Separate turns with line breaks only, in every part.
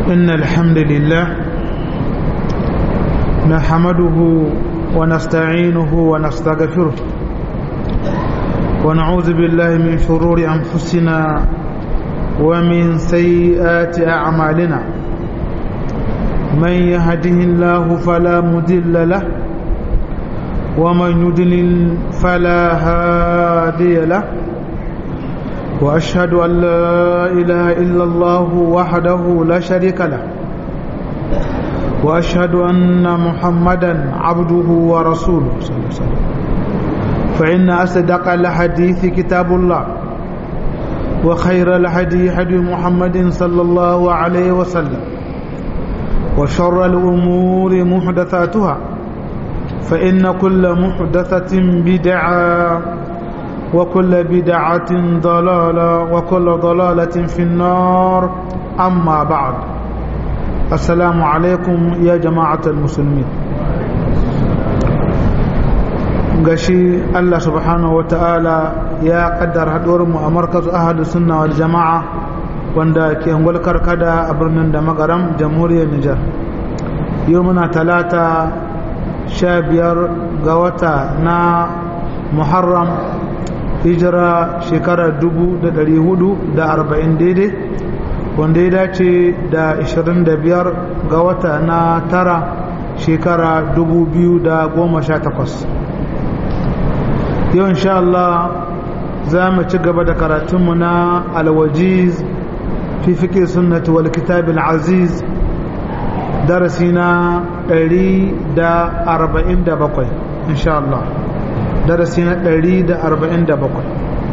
إن الحمد لله نحمده ونستعينه ونستغفره ونعوذ بالله من شرور أنفسنا ومن سيئات أعمالنا من يهده الله فلا مدل له ومن يدلل فلا هادي له وأشهد أن لا إله إلا الله وحده لا شريك له وأشهد أن محمدا عبده ورسوله صلى الله عليه وسلم فإن أصدق الحديث كتاب الله وخير الهدي هدي محمد صلى الله عليه وسلم وشر الأمور محدثاتها فإن كل محدثة بدعة وكل بدعة ضلالة وكل ضلالة في النار أما بعد السلام عليكم يا جماعة المسلمين gashi Allah subhanahu wa ta'ala ya kaddar haɗuwarmu a markazu ahadu sunna wal jama'a wanda ke angol karkada a birnin da magaram jamhuriyar Nijar yau muna talata sha biyar ga wata na Muharram hijira shekara dubu da ɗari hudu da arba'in daidai wanda ya dace da ashirin da biyar ga wata na tara shekara dubu biyu da goma sha takwas yau insha Allah za mu ci gaba da karatunmu na alwajiz fi fiƙe sunnati wal kitabil aziz darasi na ɗari da arba'in da bakwai insha Allah darasi na ɗari da arba'in da bakwai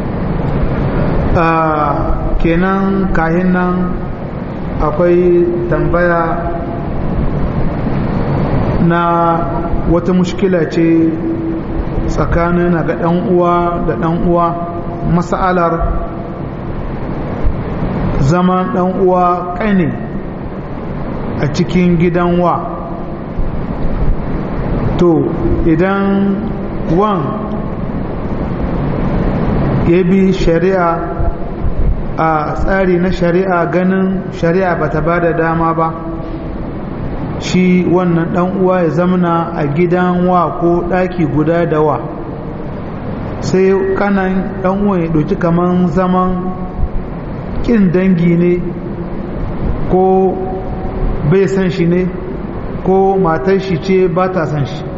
kenan kahin nan akwai tambaya na wata mushkila ce tsakanin ga ɗan uwa da ɗan uwa mas'alar zaman ɗan uwa ƙane a cikin gidan wa to idan wan ya bi shari'a a tsari na shari'a ganin shari'a ba ta ba da dama ba shi wannan dan uwa ya zamana a gidan wa ko daki guda da wa sai kanan dan uwa ya ɗauki kaman zaman kin dangi ne ko bai san shi ne ko matar shi ce ba ta san shi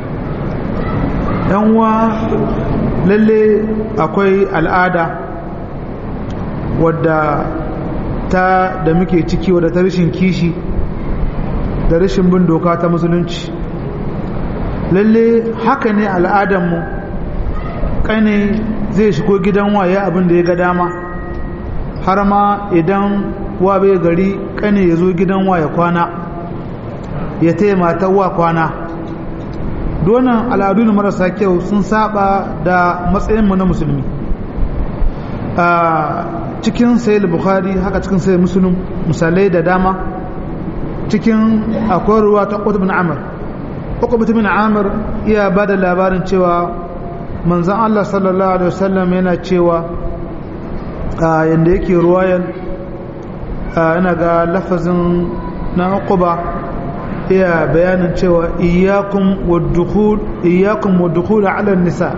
yan uwa lalle akwai al'ada wadda ta da muke ciki wadda ta rashin kishi da rashin bin doka ta musulunci lalle haka ne al'adanmu kane zai shigo gidan waye abin da ya ga dama har ma idan wa bai gari kane ya zo gidan waye kwana ya taya matar wa kwana donan al'adu na marasa kyau sun saba da matsayinmu na musulmi cikin sayil bukhari haka cikin sayil musulun misalai da dama cikin akwai ruwa ta ƙwata bin amur ƙwata bin amur iya ba da labarin cewa manzan allah sallallahu alaihi wasallam yana cewa yadda yake ruwayan yana ga lafazin na uquba iya bayanin cewa iyakun waddukul ala nisa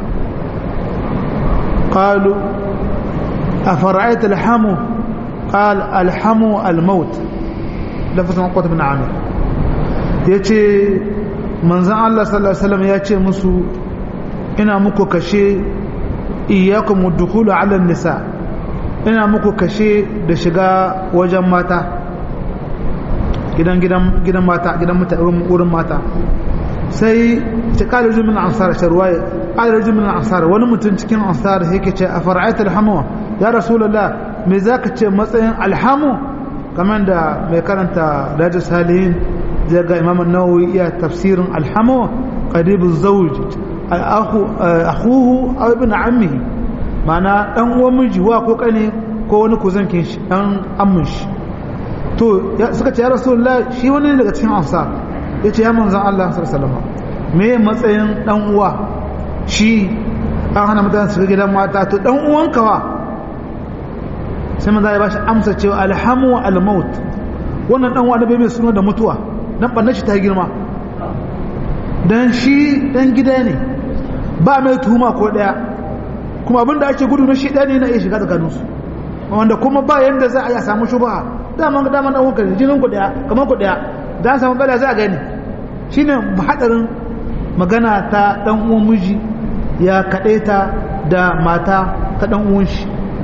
قالوا أفرأيت الحمو قال الحمو الموت لفظ قوة بن عامر yace manzon Allah sallallahu alaihi wasallam ya ce musu ina muku kashe iyyakum ad-dukhulu 'ala an-nisa ina muku kashe da shiga wajen mata gidan gidan gidan mata gidan mutane wurin mata sai ta kala min ansar sharwaye kala min ansar wani mutum cikin ansar yake ce a fara'aita alhamu ya rasulullah me zaka ce matsayin alhamu kamar da mai karanta rajul salihin zai ga imam an-nawawi iya tafsirin alhamu qaribu zawj al-akhu akhuhu aw ibn ammihi mana dan uwan miji wa ko kane ko wani kuzankin shi dan ammin shi to suka ce ya rasulullah shi wani daga cikin ansar ya ce ya manzan Allah sallama me matsayin dan uwa shi an hana mutane su gidan mata to dan uwanka wa sai manzan ya bashi amsa cewa alhamu al-maut wannan dan wani bai mai suna da mutuwa dan bannan shi ta girma dan shi dan gida ne ba mai tuhuma ko daya kuma abinda ake gudu na shi ne na iya shiga tsakanin su wanda kuma ba yanda za a yi samu shubha daman ga daman dan wanka jinin ku daya kamar ku daya dan samu bala za a gani shine hadarin magana ta dan uwan miji ya kadaita da mata ta dan uwan shi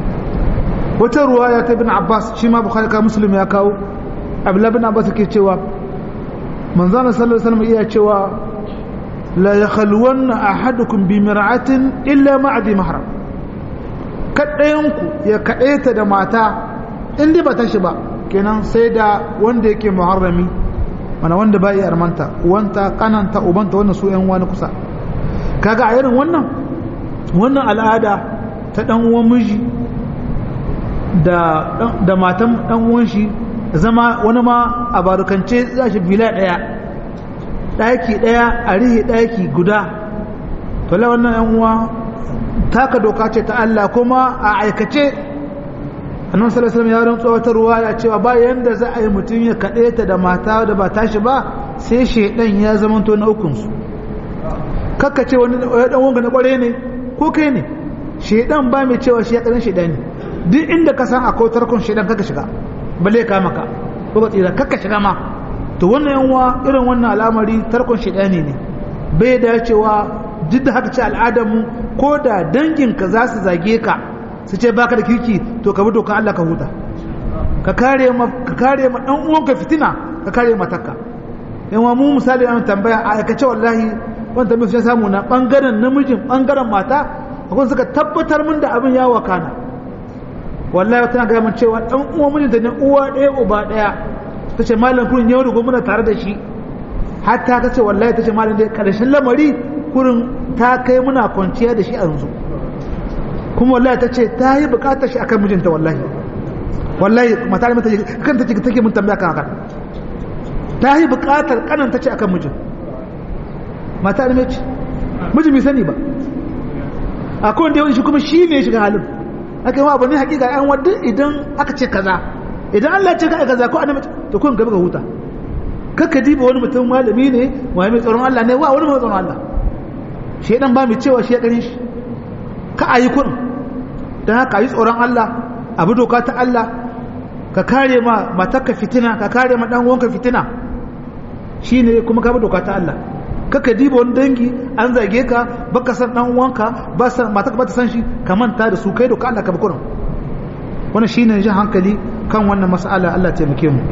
wata ruwaya ta ibn Abbas shi ma Bukhari ka Muslim ya kawo Abdullah ibn Abbas ke cewa manzon sallallahu alaihi wasallam iya cewa la yakhalwanna ahadukum bi mir'atin illa ma'adi mahram kadayanku ya kadaita da mata in dai ba ta shi ba kenan sai da wanda yake muharrami mana wanda ba iya armanta uwanta kananta ubanta wannan su yan wani kusa kaga a irin wannan wannan al'ada ta dan uwan miji da da matan dan uwan shi zama wani ma a barukance za shi bila daya daki daya a rihe daki guda to la wannan yan uwa taka doka ce ta Allah kuma a aikace annabi sallallahu alaihi wasallam ya rantsa wata ruwaya cewa ba yanda za a yi mutum ya kade ta da mata da ba tashi ba sai shedan ya zamanto na ukun su kakka ce wani dan wanga na kware ne ko kai ne shedan ba mai cewa shi ya karin shedan ne duk inda ka san akwai tarkon shedan kaka shiga bale ka maka ko ba tsira kaka shiga ma to wannan yanwa irin wannan al'amari tarkon shedani ne bai dacewa duk da haka ce al'adar mu ko da danginka za su zage ka su ce baka da kirki to ka bi doka Allah ka huta ka kare ma ka kare ma dan uwanka fitina ka kare matarka yanwa mu misali an tambaya a aikace wallahi wanda tambayar sai samu na bangaren namijin bangaren mata akwai suka tabbatar min da abin ya wakana wallahi tana ga mun cewa dan uwan mijinta ne uwa ɗaya uba ɗaya tace malam kurin yau da gobe muna tare da shi hatta kace wallahi tace malam dai karshen lamari kurin ta kai muna kwanciya da shi a yanzu kuma wallahi ta ce ta yi bukatar shi akan mijinta wallahi wallahi mata ne kan ta take mun tambaya kan haka ta yi bukatar kanan ta ce akan mijin mata ne ce mijin bai sani ba akwai wanda yawan shi kuma shi ne shiga halin aka yi wa abu ne hakika yan wadda idan aka ce kaza idan Allah ce ka kaza ko annabi to kun gaba ga huta kakka diba wani mutum malami ne wai mai tsoron Allah ne wa wani mai tsoron Allah shedan ba mai cewa shi ya kare shi ka ayi kun don haka yi tsoron Allah abu doka ta Allah ka kare ma matarka fitina ka kare ma dan uwanka fitina shine kuma ka bi doka ta Allah kaka diba wani dangi an zage ka baka san dan uwanka ba san matarka ba ta san shi ka manta da su kai doka Allah ka bi kurin wannan shine jin hankali kan wannan mas'ala Allah taimake mu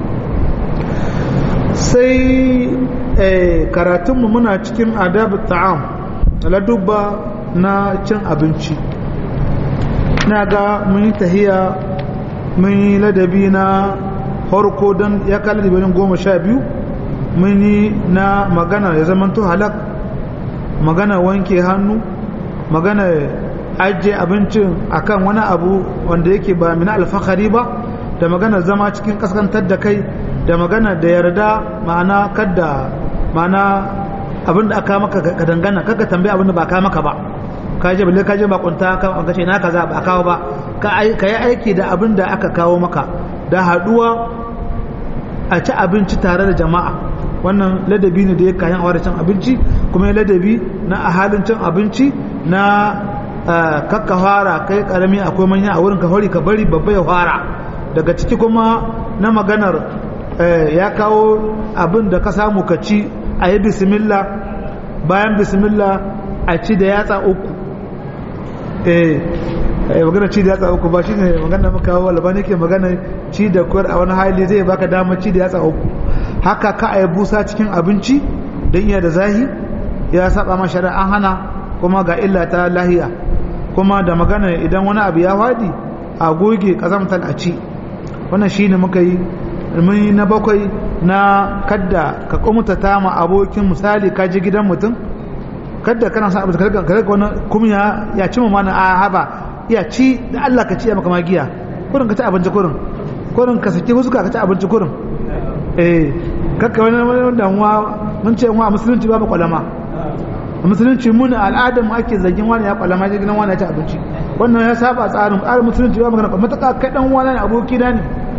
sai karatunmu muna cikin adab ta'am ladubba na cin abinci na ga mun yi tahiya mun yi ladabi na harko don ya kala da goma sha biyu mun yi na magana ya zamanto halak magana wanke hannu magana ajiye abincin akan wani abu wanda yake ba mina alfahari ba da magana zama cikin kaskantar da kai da magana da yarda ma'ana kadda ma'ana abin da aka maka ka dangana kaga tambaya abin da ba ka maka ba ka je balle ka je bakunta ka ka ce na kaza ba kawo ba ka yi aiki da abin da aka kawo maka da haduwa a ci abinci tare da jama'a wannan ladabi ne da ya kayan awar cin abinci kuma ya ladabi na a halin cin abinci na kakka fara kai karami akwai manya a wurin ka hori ka bari babba ya fara daga ciki kuma na maganar ya kawo abin da ka samu ka ci a yi bismillah bayan bismillah a ci da yatsa uku eh magana ci da yatsa uku ba shi ne magana maka kawo albani ke magana ci da kwar a wani hali zai baka damar ci da yatsa uku haka ka a yi busa cikin abinci don iya da zahi ya saba ma shari'a an hana kuma ga illa ta lahiya kuma da magana idan wani abu ya fadi a goge kazamtar a ci wannan shi ne muka yi mun na bakwai na kadda ka kumutata ma abokin misali ka je gidan mutum kadda kana sa abu ka rika wani kumya ya ci mana a haba ya ci da Allah ka ci ya maka magiya kurin ka ci abinci kurin kurin ka saki huska ka ci abinci kurin eh kakka wani wani damuwa mun ce wa musulunci ba kwalama a musulunci mun al'adar mu ake zagin wani ya kwalama ya gidan wani ya ci abinci wannan ya saba tsarin tsarin musulunci ba magana mutaka kai dan wani aboki na ne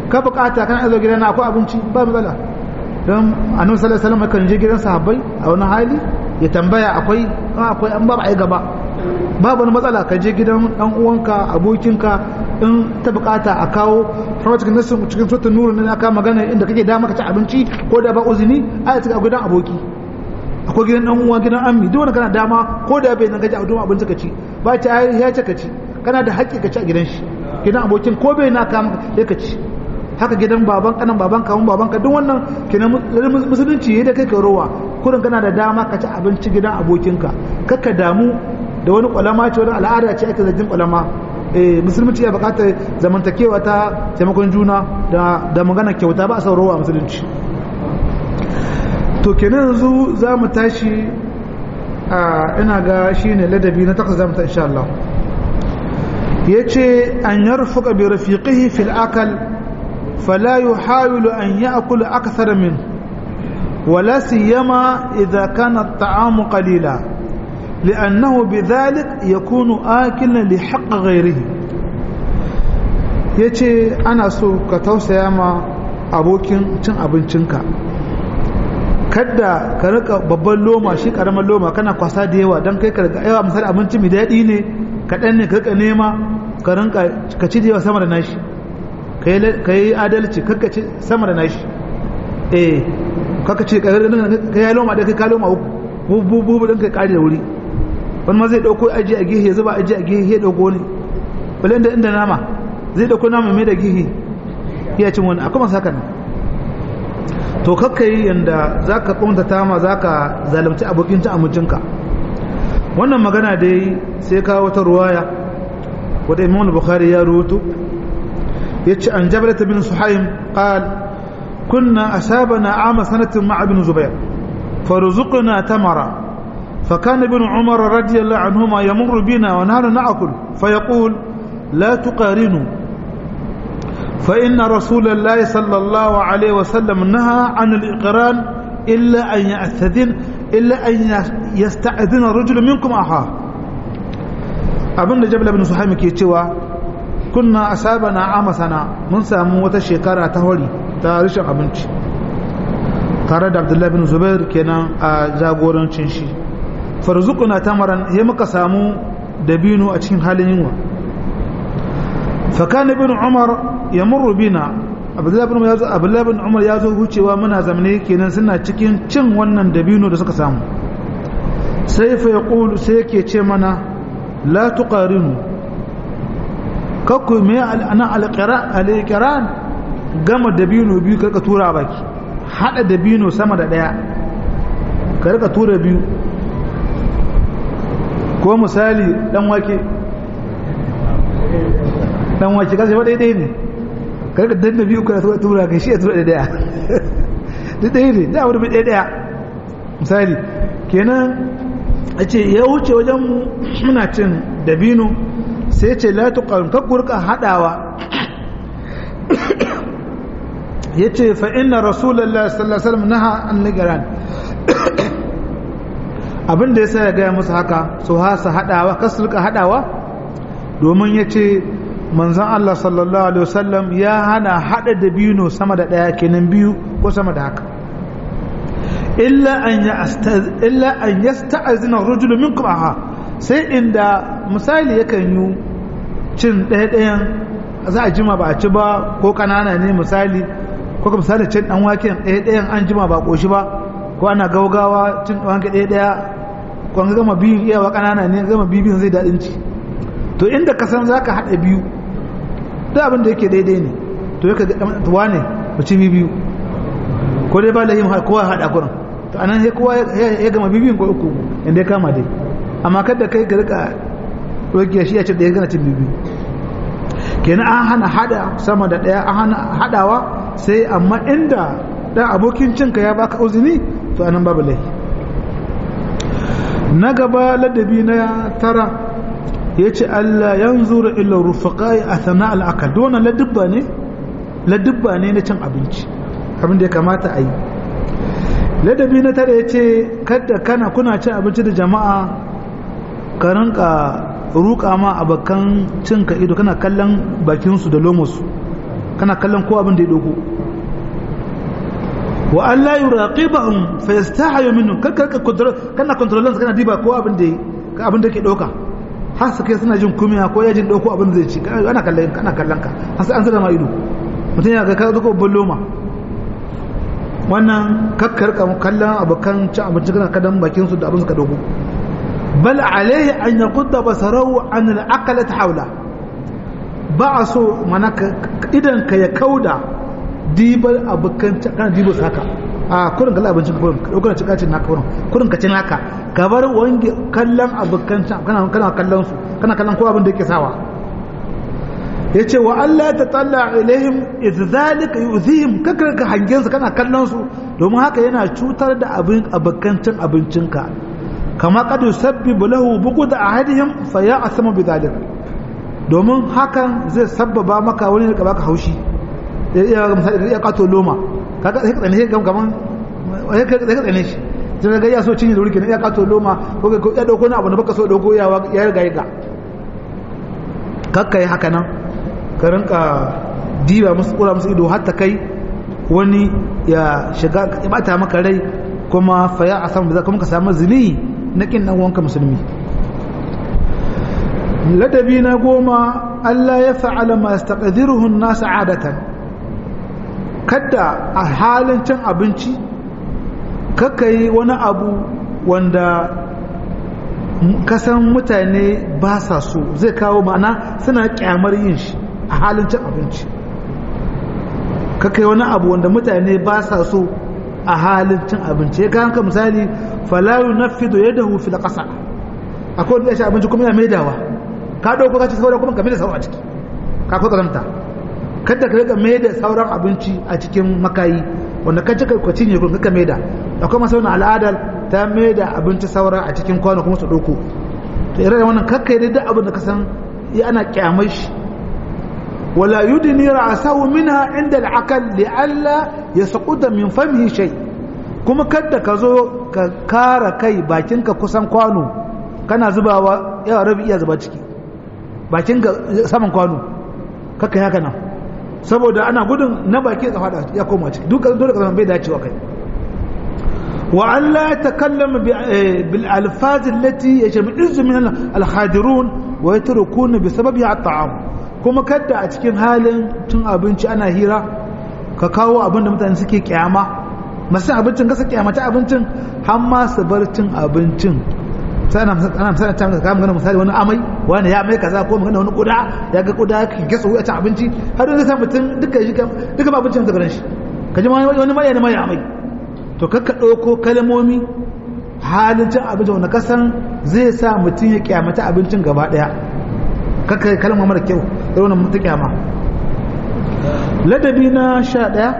ka bukata kana zo gidana akwai abinci ba matsala don annabi sallallahu alaihi wasallam kan je gidan sahabbai a wani hali ya tambaya akwai akwai an ba ba ai gaba babu wani matsala ka je gidan dan uwanka abokinka in ta bukata a kawo har cikin nasu cikin suratul nur ne aka magana inda kake da maka ci abinci ko da ba uzuni a cikin gidan aboki akwai gidan dan uwa gidan ammi duk wanda kana dama ko da bai nan gaji a duma abinci ka ci ba ta ya ce ka ci kana da haƙƙi ka ci a gidan shi gidan abokin ko bai na kama sai ka ci haka gidan baban kanan baban kawun baban ka duk wannan kenan musulunci yadda kai ka rowa kurin kana da dama ka ci abinci gidan abokinka kakka damu da wani kwalama ce wani al'ada ce ake zargin kwalama eh musulunci ya bukatar zamantakewa ta taimakon juna da da magana kyauta ba a saurowa musulunci to kenan yanzu za mu tashi a ina ga shine ladabi na takwas za mu ta insha Allah yace an yarfuqa bi rafiqihi fil akal fala yuhawilu an ya'kula akthara min ولا سيما إذا كان الطعام قليلا لأنه بذلك يكون آكلا لحق غيره yace ana so ka tausaya ma abokin cin abincinka kadda ka rika babban loma shi karamar loma kana kwasa da yawa don kai ka rika yawa misali abinci mai daɗi ne kaɗan ne ka rika nema ka rinka ka ci da yawa sama da nashi ka yi adalci kakka ci sama da nashi eh kakka ci ka yi loma da kai ka loma uku bubu ɗin kai ƙari da wuri wani ma zai ɗauko aji a gihe ya zuba aji a gihe ya ɗauko ne wale inda inda nama zai ɗauko nama mai da gihe ya cin wani akwai masu haka nan to kakka yi yadda za ka ƙuntata ma za ka zalimci abokin ci amincinka wannan magana dai sai kawo wata ruwaya wadda imam bukhari ya rubuto ya ce an jabalata bin suhaim qal kunna asabana ama sanatin ma'a bin zubair farzuqna tamara فكان ابن عمر رضي الله عنهما يمر بنا ونحن نأكل فيقول لا تقارنوا فإن رسول الله صلى الله عليه وسلم نهى عن الإقران إلا أن يأستذن إلا أن يستأذن الرجل منكم أخاه abinda jabal ibn suhaimi ke cewa kunna asabana amasana mun samu wata shekara ta hori ta rashin abinci tare da abdullahi bin zubair kenan a jagorancin shi farzukuna tamaran ya muka samu dabino a cikin halin yunwa fakana bin umar ya murru bina abdullahi bin umar ya zo hucewa muna zamane kenan suna cikin cin wannan dabino da suka samu sai fa ya ƙulu sai yake ce mana la tuqarinu kakku me ana alƙiran gama dabino biyu karka tura baki hada dabino sama da daya ka rika tura biyu ko misali dan wake dan wake kace ba daidai ne ka rika danna biyu ka tura ka shi ya tura daya daidai ne da wani bai daya misali kenan a ce ya wuce wajen muna cin dabino sai ce la tuqarun ka gurka hadawa yace fa inna rasulullahi sallallahu alaihi wasallam naha an ligaran abin da yasa ya gaya musu haka su hasa hadawa kasu rika hadawa domin yace manzon Allah sallallahu alaihi wasallam ya hana hada dabino sama da daya kenan biyu ko sama da haka illa an yastaz illa an yasta'zina ar-rajulu minkum aha sai inda misali yakan yi cin ɗaya ɗayan za a jima ba a ci ba ko kanana ne misali ko misali cin dan waken ɗaya ɗayan an jima ba ƙoshi ba ko ana gaugawa cin dan wake ɗaya ɗaya ko an gama biyun iyawa kanana ne gama bibiyun zai daɗin ci to inda ka san zaka haɗa biyu duk abin da yake daidai ne to yaka ga wane mu ci biyu ko dai ba lahim kowa haɗa kuran to anan sai kowa ya gama bibiyun ko uku inda ya kama dai amma kada kai ka rika rokiya shi ya ce da ya gana cin biyu kenan an hana hada sama da daya an hana hadawa sai amma inda dan abokin cinka ya baka uzini to anan babu laifi na gaba ladabi na tara yace Allah yanzuru illa rufaqai athna al-akal wannan ladabba ne ladabba ne na cin abinci abin da ya kamata a yi ladabi na tara yace kada kana kuna cin abinci da jama'a ka rinka ruka ma abokan cinka ido kana kallon bakinsu da lomosu kana kallon ko abin da ya doko wa Allah yuraqibahum fa yastahi minhum kakka control kana controlling kana diba ko abin da abin da ke doka har su kai suna jin kumiya ko ya jin dauko abin zai ci ana kallon kana kallon ka har sai an zama ma ido mutum ya ga ka zo ko loma wannan kakkar kallon abokan cin abinci kana kadan bakin su da abin suka dogo bal alaihi an yaqudda basarahu an al-aqlat hawla ba a so mana idan ka ya kauda dibar abokan kana dibo saka a kurin kallon abincin kurin ka dauka cika cin naka kurin kurin ka cin haka ka bar wange kallon abokan kana kana kallon su kana kallon ko abin da yake sawa yace wa Allah ta talla ilaihim idh zalika yu'zihim kakar ka hangen su kana kallon su domin haka yana cutar da abin abokan cin abincinka kama kad yusabbibu lahu buqud ahadihim fa ya'samu bidhalik domin hakan zai sabbaba maka wani da baka haushi ya misali ya kato loma kaga sai ka tsane shi kaman sai ka tsane shi sai ga ya so cinye da wuri kenan ya kato loma ko ya dauko na abu da baka so dauko ya ya riga ya ga kakkai haka nan ka rinka diba musu kura musu ido har ta kai wani ya shiga ya bata maka rai kuma fa ya asam da kuma ka samu zini na kin dan wanka musulmi ladabi na goma Allah ya fa'ala ma yastaqdiruhu an-nas 'adatan kada a halin cin abinci kaka yi wani abu wanda kasan mutane ba sa so zai kawo ma'ana suna kyamar yin shi a halin cin abinci kaka yi wani abu wanda mutane ba sa so a halin cin abinci ya kanka misali falayu na fido ya dahu fi da ƙasa akwai wanda ya shi abinci kuma ya maidawa ka ɗauko ka ci saboda kuma ka maida sauran a ciki ka kwa ƙazanta kada ka riga mai da sauran abinci a cikin makayi wanda ka cika kwaci ne kun ka mai da akwai masu wani al'adar ta mai da abinci saura a cikin kwano kuma su ɗauko to irin wannan kakka yi da abin da ka san ya ana kyamai shi wala yudni ra'sahu minha inda al'aqal li'alla yasquta min famihi shay kuma kada ka zo ka kara kai bakinka kusan kwano kana zubawa yawa rabi iya zuba ciki bakinka saman kwano kakka haka nan saboda ana gudun na baki ya fada ya koma ciki duk dole ka zama bai dacewa kai wa an la takallama bil alfaz allati yajma'u min al khadirun wa yatrukuna bi sababi at ta'am kuma kadda a cikin halin tun abinci ana hira ka kawo abin da mutane suke kyama masu abincin kasa kyamata abincin har ma su bar cin abincin sai ana ana misali ta ka magana misali wani amai wani ya mai kaza ko magana wani kuda ya ga kuda ka gasa wuya ta abinci har da sai mutum duka shi duka abincin da garan shi ka ji wani mai ne mai amai to kakka dauko kalmomi halin cin abinci wanda kasan zai sa mutum ya kyamata abincin gaba daya kakka kalma mara kyau da wannan mutum kyama ladabi na sha daya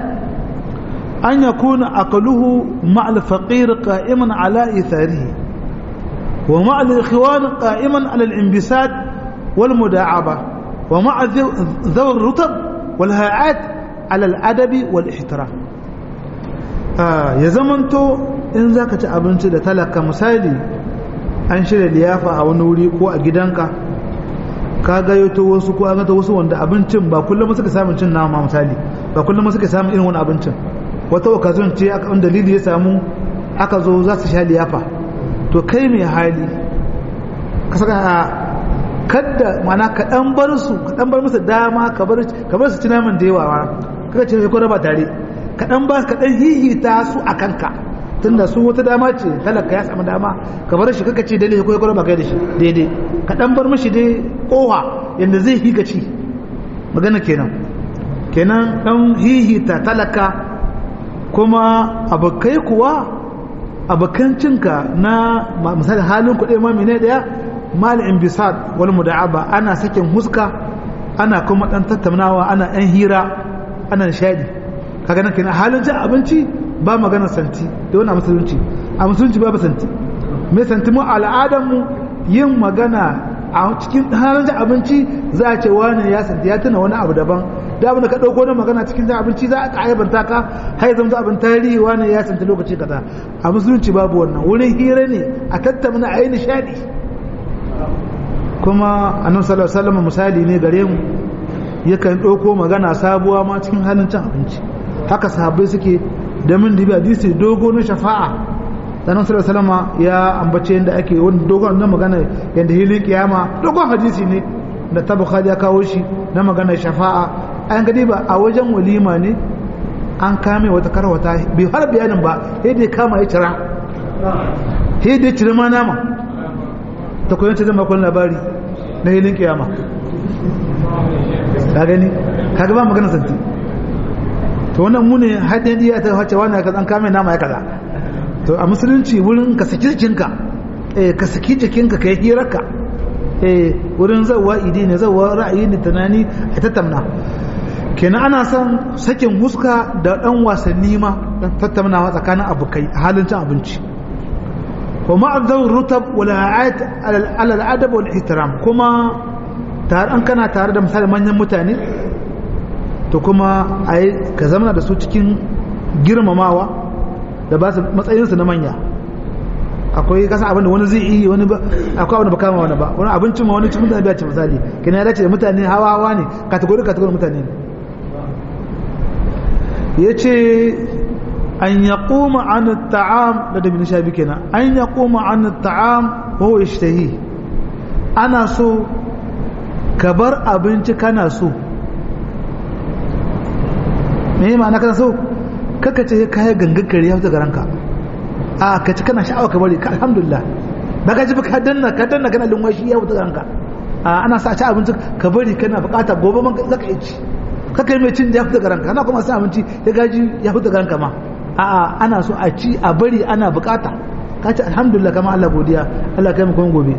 an yakuna aqluhu ma'al faqir qa'iman ala itharihi ومع الإخوان قائما على الانبساط والمداعبة ومع ذوي الرطب والهاءات على الأدب والاحترام آه يا زمنتو إن ذاك تأبنت da talaka misali an shirya liyafa a wani wuri ko a gidanka ka gayyato wasu ko an gata wasu wanda abincin ba kullum suka samun cin nama misali ba kullum suka samun irin wani abincin wata occasion ce aka dalili ya samu aka zo za su sha liyafa to kai mai hali ka saka a kadda mana ka dan bar su ka dan bar musu dama ka bar ka bar su ci naman da yawa kaga ce ko raba tare ka dan ba ka dan hihita su a kanka tunda su wata dama ce talaka ya samu dama ka bar shi kaka ce daidai ko ko raba kai da shi daidai ka dan bar mishi dai kowa yanda zai hika ci magana kenan kenan dan hihita talaka kuma abokai kuwa abokancinka na misali halin kuɗi ma mene ɗaya mal imbisad wal muda'aba ana sakin huska ana kuma ɗan tattaunawa ana ɗan hira ana nishadi kaga nan kenan halin cin abinci ba magana santi da wani musulunci a musulunci babu santi mai santi mu al'adar mu yin magana a cikin halin cin abinci za a ce wani ya santi ya tuna wani abu daban da abin da ka ɗauko na magana cikin cin abinci za a aibanta ka har zama abin tarihi wani ya santa lokaci kaza a musulunci babu wannan wurin hira ne a tattauna a yi nishadi kuma annabi sallallahu alaihi wasallam misali ne gare mu yakan ɗauko magana sabuwa ma cikin halin cin abinci haka sahabbai suke da min dibi hadisi dogo na shafa'a sanan sallallahu alaihi ya ambace yadda ake wani dogon na magana yadda hilin kiyama dogon hadisi ne da ta bukhari ya kawo shi na magana shafa'a an gadi ba a wajen walima ne an kame wata karwata bai har bayanin ba sai dai kama ya cira sai dai cire ma nama ta koyon ta zama kwan labari na hilin kiyama ka gani ka gaba magana santi to wannan mu ne haɗin iya ta wace wani ka an kame nama ya kaza to a musulunci wurin ka saki jikinka eh ka saki jikinka ka yi hirarka eh wurin zawa idi ne zawa ra'ayi ne tunani a tattauna kenan ana son sakin huska da dan wasanni ma dan tattaunawa tsakanin abokai a halin cin abinci wa ma'adar rutab wal ayat ala al adab wal ihtiram kuma tare an kana tare da misali manyan mutane to kuma ai ka zama da su cikin girmamawa da ba su matsayinsu na manya akwai kasa abin da wani zai yi wani ba akwai abin da ba kama wani ba wani abincin ma wani cikin mutane biya ce misali kina ya dace da mutane hawa hawa ne kategori kategori mutane ne ya ce an ya koma an ta'am da da sha bi kenan an ya koma an ta'am ko ishtahi ana so ka bar abinci kana so me ma'ana kana so kaka ce kayan gangakare ya fita garanka a ka ci kana sha'awa ka bari ka alhamdulillah ba ka ji ba ka danna ka danna kana lumwashi ya fita garanka a ana sa ci abinci ka bari kana bukata gobe man zaka yi ci kaka yi mai cin ya fita garanka ana kuma sa abinci ya gaji ya fita garanka ma a a ana so a ci a bari ana bukata ka ci alhamdulillah kama Allah godiya Allah kai mu kuma gobe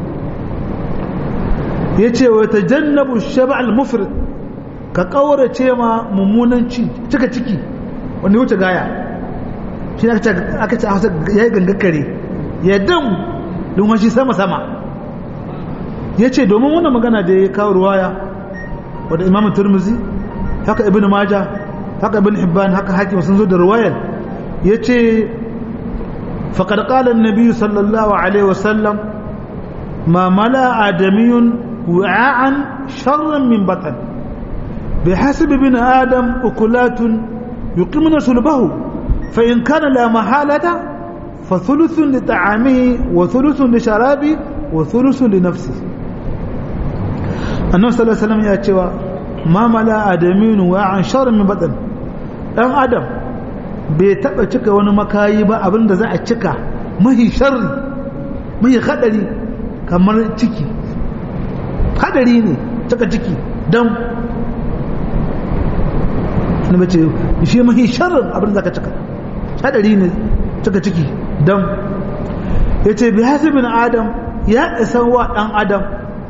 yace wa tajannabu shaba al-mufrid ka kaurace ma mummunan ci cika ciki wanda wuce gaya shi ne aka ce a hausa ya yi gangakare ya dam domin shi sama-sama ya ce domin wannan magana da ya kawo ruwaya wadda imam turmuzi haka ibn maja haka ibn hibban haka hakim sun zo da ruwayar ya ce faƙar ƙalar nabi sallallahu alaihi wasallam ma mala adamiyun wa'an sharran min batan bi hasibi bin adam ukulatun يقيمون صلبه فإن كان لا محالة فثلث لطعامه وثلث لشرابه وثلث لنفسه النبي صلى الله عليه وسلم يأتي ما ملا آدمين وعن شر من بدن ɗan adam bai taɓa cika wani makayi ba abin da za a cika mahi sharri mahi haɗari kamar ciki haɗari ne cika ciki don na bace shi mahi sharrin abin da ka cika hadari ne cika ciki don ya ce bi hasibin adam ya isan wa dan adam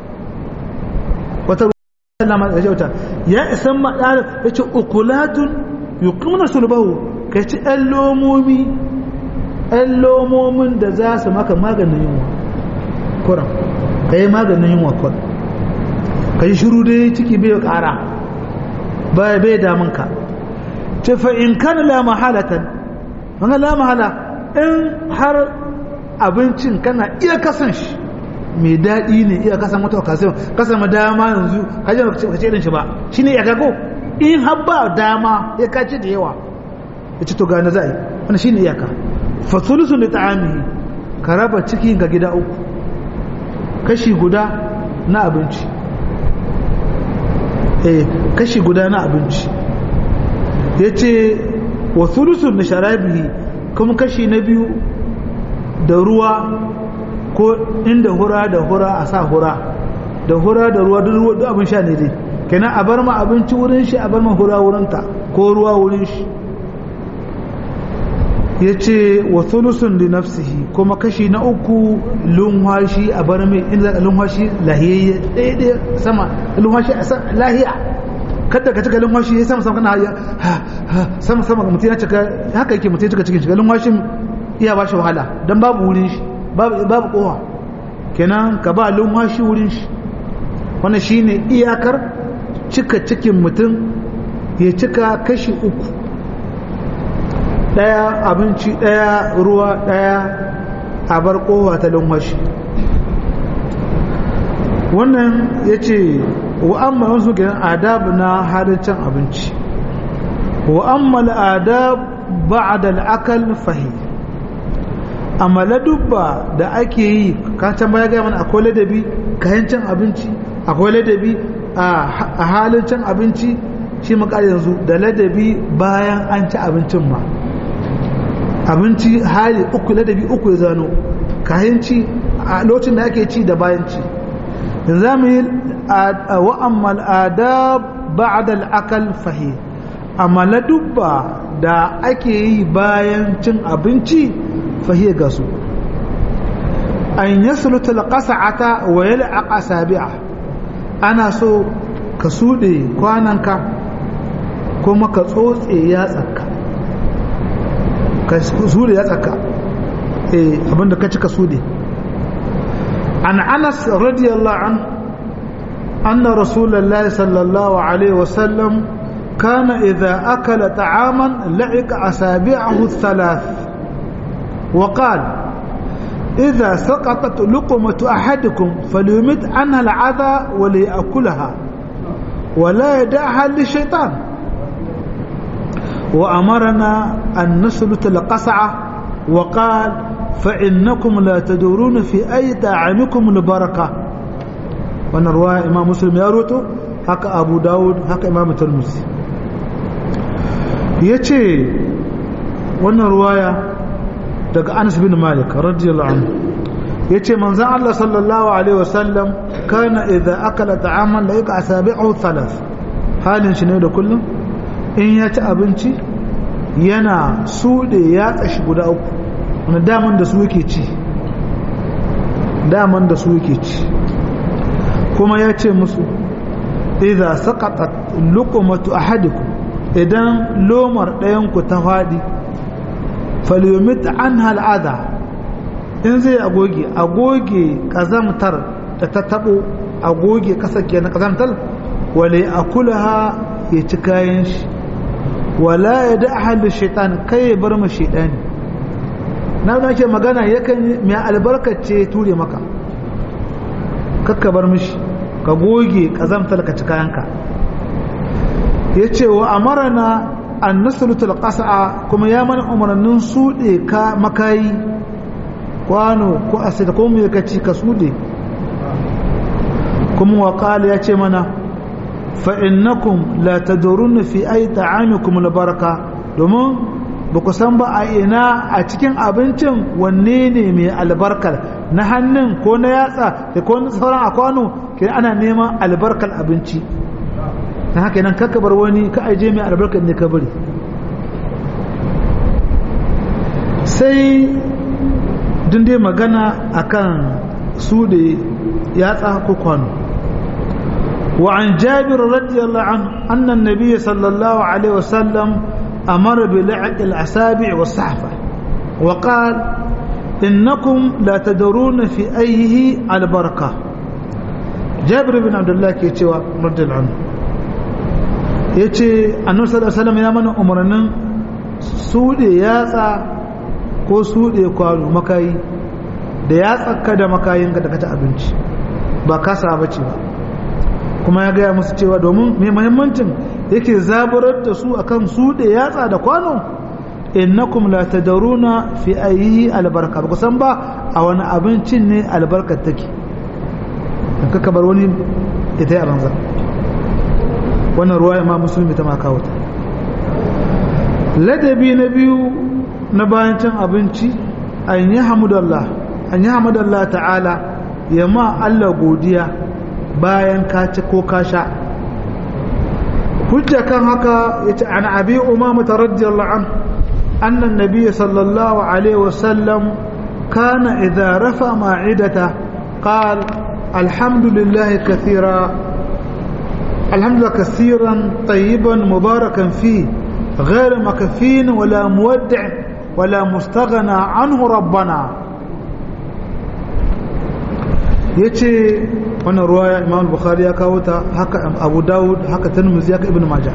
wata ruwa da jauta ya isan ma dan ya ce ukulatun yuqimuna sulbahu ka ci ɗan lomomi ɗan lomomin da za su maka maganin yunwa kuran ka yi maganin yunwa kuran ka yi shiru dai ciki bai ƙara bai damunka ce fa in kana la mahalatan wani la mahala in har abincin kana iya kasan shi mai daɗi ne iya kasan wata okasiyon kasan ma dama yanzu hajjar ka ce irin shi ba shi ne ya gago in har ba dama ya kace da yawa ya ci to gane za a yi wani shi ne iyaka fasulusu da ta'ami ka raba ciki ga gida uku kashi guda na abinci eh kashi guda na abinci ya ce wa sulusun da sharabihi kuma kashi na biyu da ruwa ko inda hura da hura a sa hura da hura da ruwa duk abin sha ne dai kenan a bar ma abinci wurin shi a bar ma hura wurinta ko ruwa wurin shi ya ce wa sulusun da nafsihi kuma kashi na uku lunwashi a bar mai inda zaka lunwashi lahiyayye ɗaya ɗaya sama lunwashi a lahiya kada ka cika lunwashi ya sama sama kana haya sama sama mutum ya cika haka yake mutum ya cika cikin shiga lunwashin iya ba shi wahala don babu wurin shi babu kowa kenan ka ba lunwashi wurin shi wannan shine iyakar cika cikin mutum ya cika kashi uku ɗaya abinci ɗaya ruwa ɗaya a bar kowa ta lunwashi wannan ya ce wa amma wasu kenan adab na halin cin abinci wa amma al'adab ba'da al'akal fahi amma ladubba da ake yi kan can baya gaya mana akwai ladabi kayan cin abinci akwai ladabi a halin cin abinci shi makar yanzu da ladabi bayan an ci abincin ma abinci hali uku ladabi uku ya zano kayan ci a lokacin da ake ci da bayan ci za mu yi wa'ammal adab ba'da al'akal fahi amma ladubba da ake yi bayan cin abinci fahi ga su an yasluta alqas'ata wa yal'aqa sabi'a ana so ka sude kwananka kuma ka tsotse yatsarka ka sude yatsarka eh abinda ka cika sude an anas radiyallahu an anna rasulullahi sallallahu alaihi wasallam kana idza akala ta'aman la'ika asabi'ahu thalath wa qala إذا سقطت لقمة أحدكم فليمت عنها العذى وليأكلها ولا يدعها للشيطان وأمرنا أن نسلت القصعة وقال فإنكم لا تدورون في أي طعامكم البركة وانا رواية إمام مسلم يروته هكا أبو داود هكا إمام الترمذي يتي وانا رواية daga Anas bin Malik radiyallahu anhu yace manzon Allah sallallahu alaihi wasallam kana idza akala ta'aman la yaka asabi'u thalath halin shi ne da kullum in ya ci abinci yana sude ya tsashi guda uku wani daman da su yake ci daman da su yake ci kuma ya ce musu idza saqatat luqmatu ahadikum idan lomar ɗayan ku ta faɗi falyomit an hal'ada in zai agoge agoge kazamtar da ta tabo agoge kasar ke na kazamtar wale a kulaha ya ci kayan shi wala ya da ahalin shaitan kai ya bar ma shaitani na da ke magana yakan mai albarkace ture maka kakka bar mishi ka goge kazamtar ka ci kayanka ya ce wa amarana an nasarutul ƙasa kuma ya mana umarnin suɗe ka makayi kwano ko asida ko mai kaci ka suɗe kuma wa ya ce mana fa'innakum la tadurun fi ai ta'amikum albarka domin ba ku san ba a ina a cikin abincin wanne ne mai albarkar na hannun ko na yatsa da ko sauran a kwano ke ana neman albarkar abinci na haka nan kaka bar wani ka aje mai albarkar ne ka bari sai dai magana akan su da yatsa ko kwano وعن جابر رضي الله عنه أن النبي صلى الله عليه وسلم أمر بلعق الأسابع والصحفة وقال إنكم لا تدرون في أيه البركة جابر بن عبد الله كيتشوا رضي الله عنه yace annabi sallallahu alaihi wasallam ya mana umarnin sude yatsa ko sude kwano makayi da yatsarka da makayinka da ka ci abinci ba kasa bace ba kuma ya gaya musu cewa domin mai mahimmancin yake zaburar da su akan su da yatsa da kwano innakum la tadaruna fi ayyi albarka ba san ba a wani abincin ne albarkar take ka kabar wani ita ya banza wannan ruwa imam musulmi ta ma kawo ta ladabi na biyu na bayan cin abinci an yi hamdallah an yi hamdallah ta'ala ya ma Allah godiya bayan ka ci ko ka sha hujja kan haka yace an abi umama radiyallahu an anna an-nabiy sallallahu alaihi wasallam kana idza rafa ma'idata qala alhamdulillahi kathira alhamdulillah kathiran tayyiban mubarakan fi غير مكفين ولا مودع ولا مستغنى عنه ربنا yace wannan ruwaya imam bukhari ya kawo ta haka abu dawud haka tirmidhi haka ibnu majah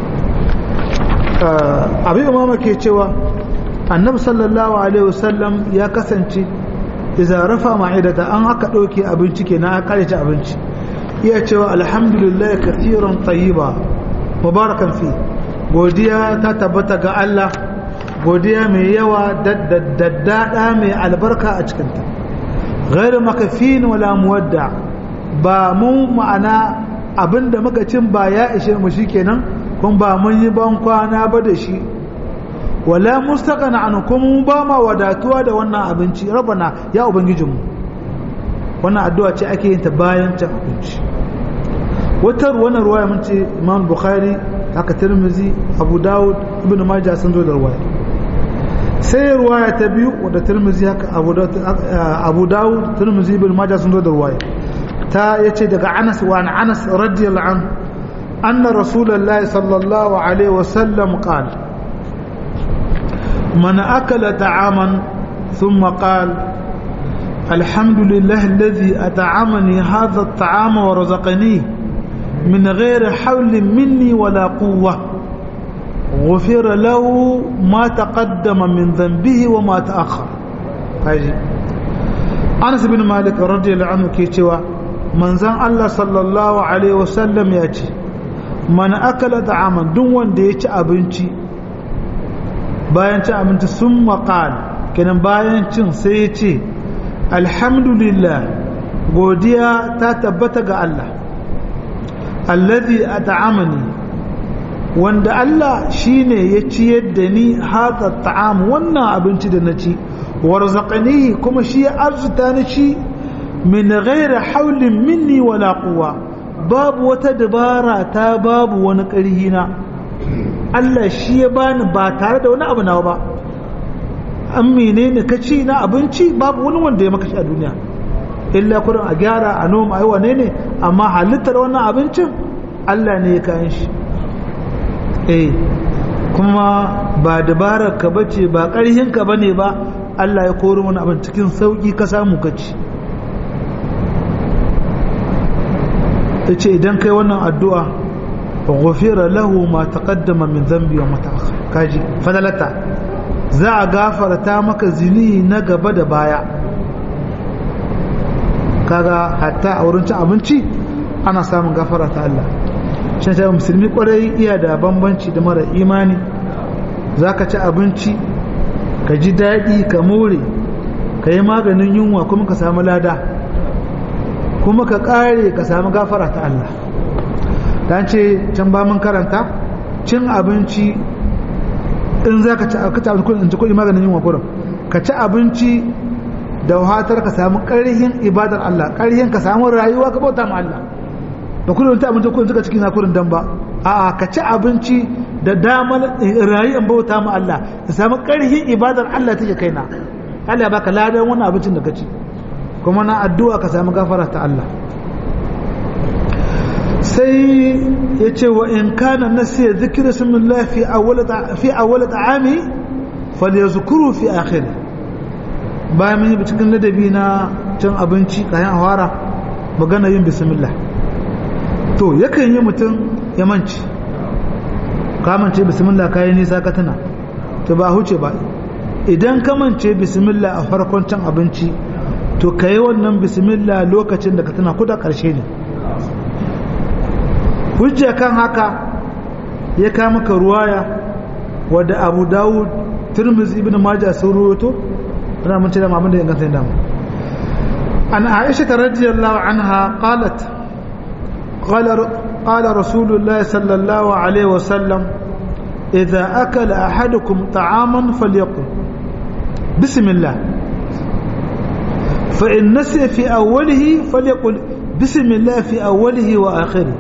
abi umama ke cewa annabi sallallahu alaihi wasallam ya kasance idza rafa ma'idata an aka dauke abinci kenan aka kare ci abinci iya cewa alhamdulillah kathiran tayyiba mubarakan fi godiya ta tabbata ga Allah godiya mai yawa daddada mai albarka a cikinta ghairu makafin wala muwadda ba mu ma'ana abinda muka cin ba ya ishe mu shikenan kun ba mun yi ban kwana ba da shi wala mustaqana an kuma ba ma wadatuwa da wannan abinci rabana ya ubangijinmu wannan addu'a ce ake yin ta bayan cin abinci wata wannan ruwaya mun ce Imam Bukhari haka Tirmidhi Abu Dawud Ibn Majah sun zo da ruwaya sai ruwaya ta biyu wadda Tirmidhi haka Abu Dawud Tirmidhi Ibn Majah sun zo da ruwaya ta yace daga Anas wa an Anas radiyallahu anhu anna Rasulullahi sallallahu alaihi wasallam qala من أكل طعاما ثم قال الحمد لله الذي أطعمني هذا الطعام ورزقنيه من غير حول مني ولا قوة غفر له ما تقدم من ذنبه وما تأخر هاجي أنس بن مالك رضي الله عنه كيتوا من زن الله صلى الله عليه وسلم يأتي من أكل طعاما دون ديش أبنتي bayan cin abinci sun maƙal kenan bayan cin sai ya ce alhamdulillah godiya ta tabbata ga Allah allazi a ta'amani wanda Allah shine ya ciyar da ni haka ta'am wannan abinci da na ci warzaqani kuma shi ya arzuta ni shi min ghairi haulin minni wala quwwa babu wata dabara ta babu wani ƙarhi na Allah shi ya bani ba tare da wani abu nawa ba an menene ka ci na abinci babu wani wanda ya maka shi a duniya illa kurin a gyara a noma a yi wane ne amma halittar wannan abincin Allah ne ya kayan shi eh kuma ba dabarar ka bace ba ƙarhin ka bane ba Allah ya kori wani abin cikin sauki ka samu ka ci ce idan kai wannan addu'a غفر له ما تقدم من ذنبي وما تأخر كاجي فدلتا za a gafarta maka zini na gaba da baya kaga hatta a wurin cin abinci ana samun gafara ta Allah shi ta musulmi kwarai iya da bambanci da mara imani za ka ci abinci ka ji daɗi ka more ka yi maganin yunwa kuma ka samu lada kuma ka ƙare ka samu gafara ta Allah dan ce can ba mun karanta cin abinci in za ka ci abinci kudin ci kudi maganin yin wakurin ka ci abinci da wahatar ka samu ƙarhin ibadar Allah ƙarhin ka samu rayuwa ka bauta ma Allah da kudin ta abinci kudin suka cikin hakurin dan ba a'a ka ci abinci da damar rayuwar bauta ma Allah ka samu ƙarhin ibadar Allah take kaina Allah ya baka ladan wannan abincin da ka ci kuma na addu'a ka samu gafara ta Allah sai ya ce wa in kana nasiya zikira sunnullah fi awwal ta'ami falyazkuru fi akhir bayan mun yi cikin ladabi na cin abinci kayan awara magana yin bismillah to yakan yi mutum ya manci ka mance bismillah kayan nisa ka tana to ba huce ba idan ka mance bismillah a farkon cin abinci to ka yi wannan bismillah lokacin da ka tana kuda karshe ne hujja kan haka ya kama ka ruwaya wadda abu dawud turmiz ibn majah sun ruwato ana mun ce da mamun da inganta da mu an aisha ta radiyallahu anha qalat qala qala rasulullah sallallahu alaihi wasallam idza akala ahadukum ta'aman falyaqul bismillah fa in nasiya fi awwalihi falyaqul bismillah fi awwalihi wa akhirihi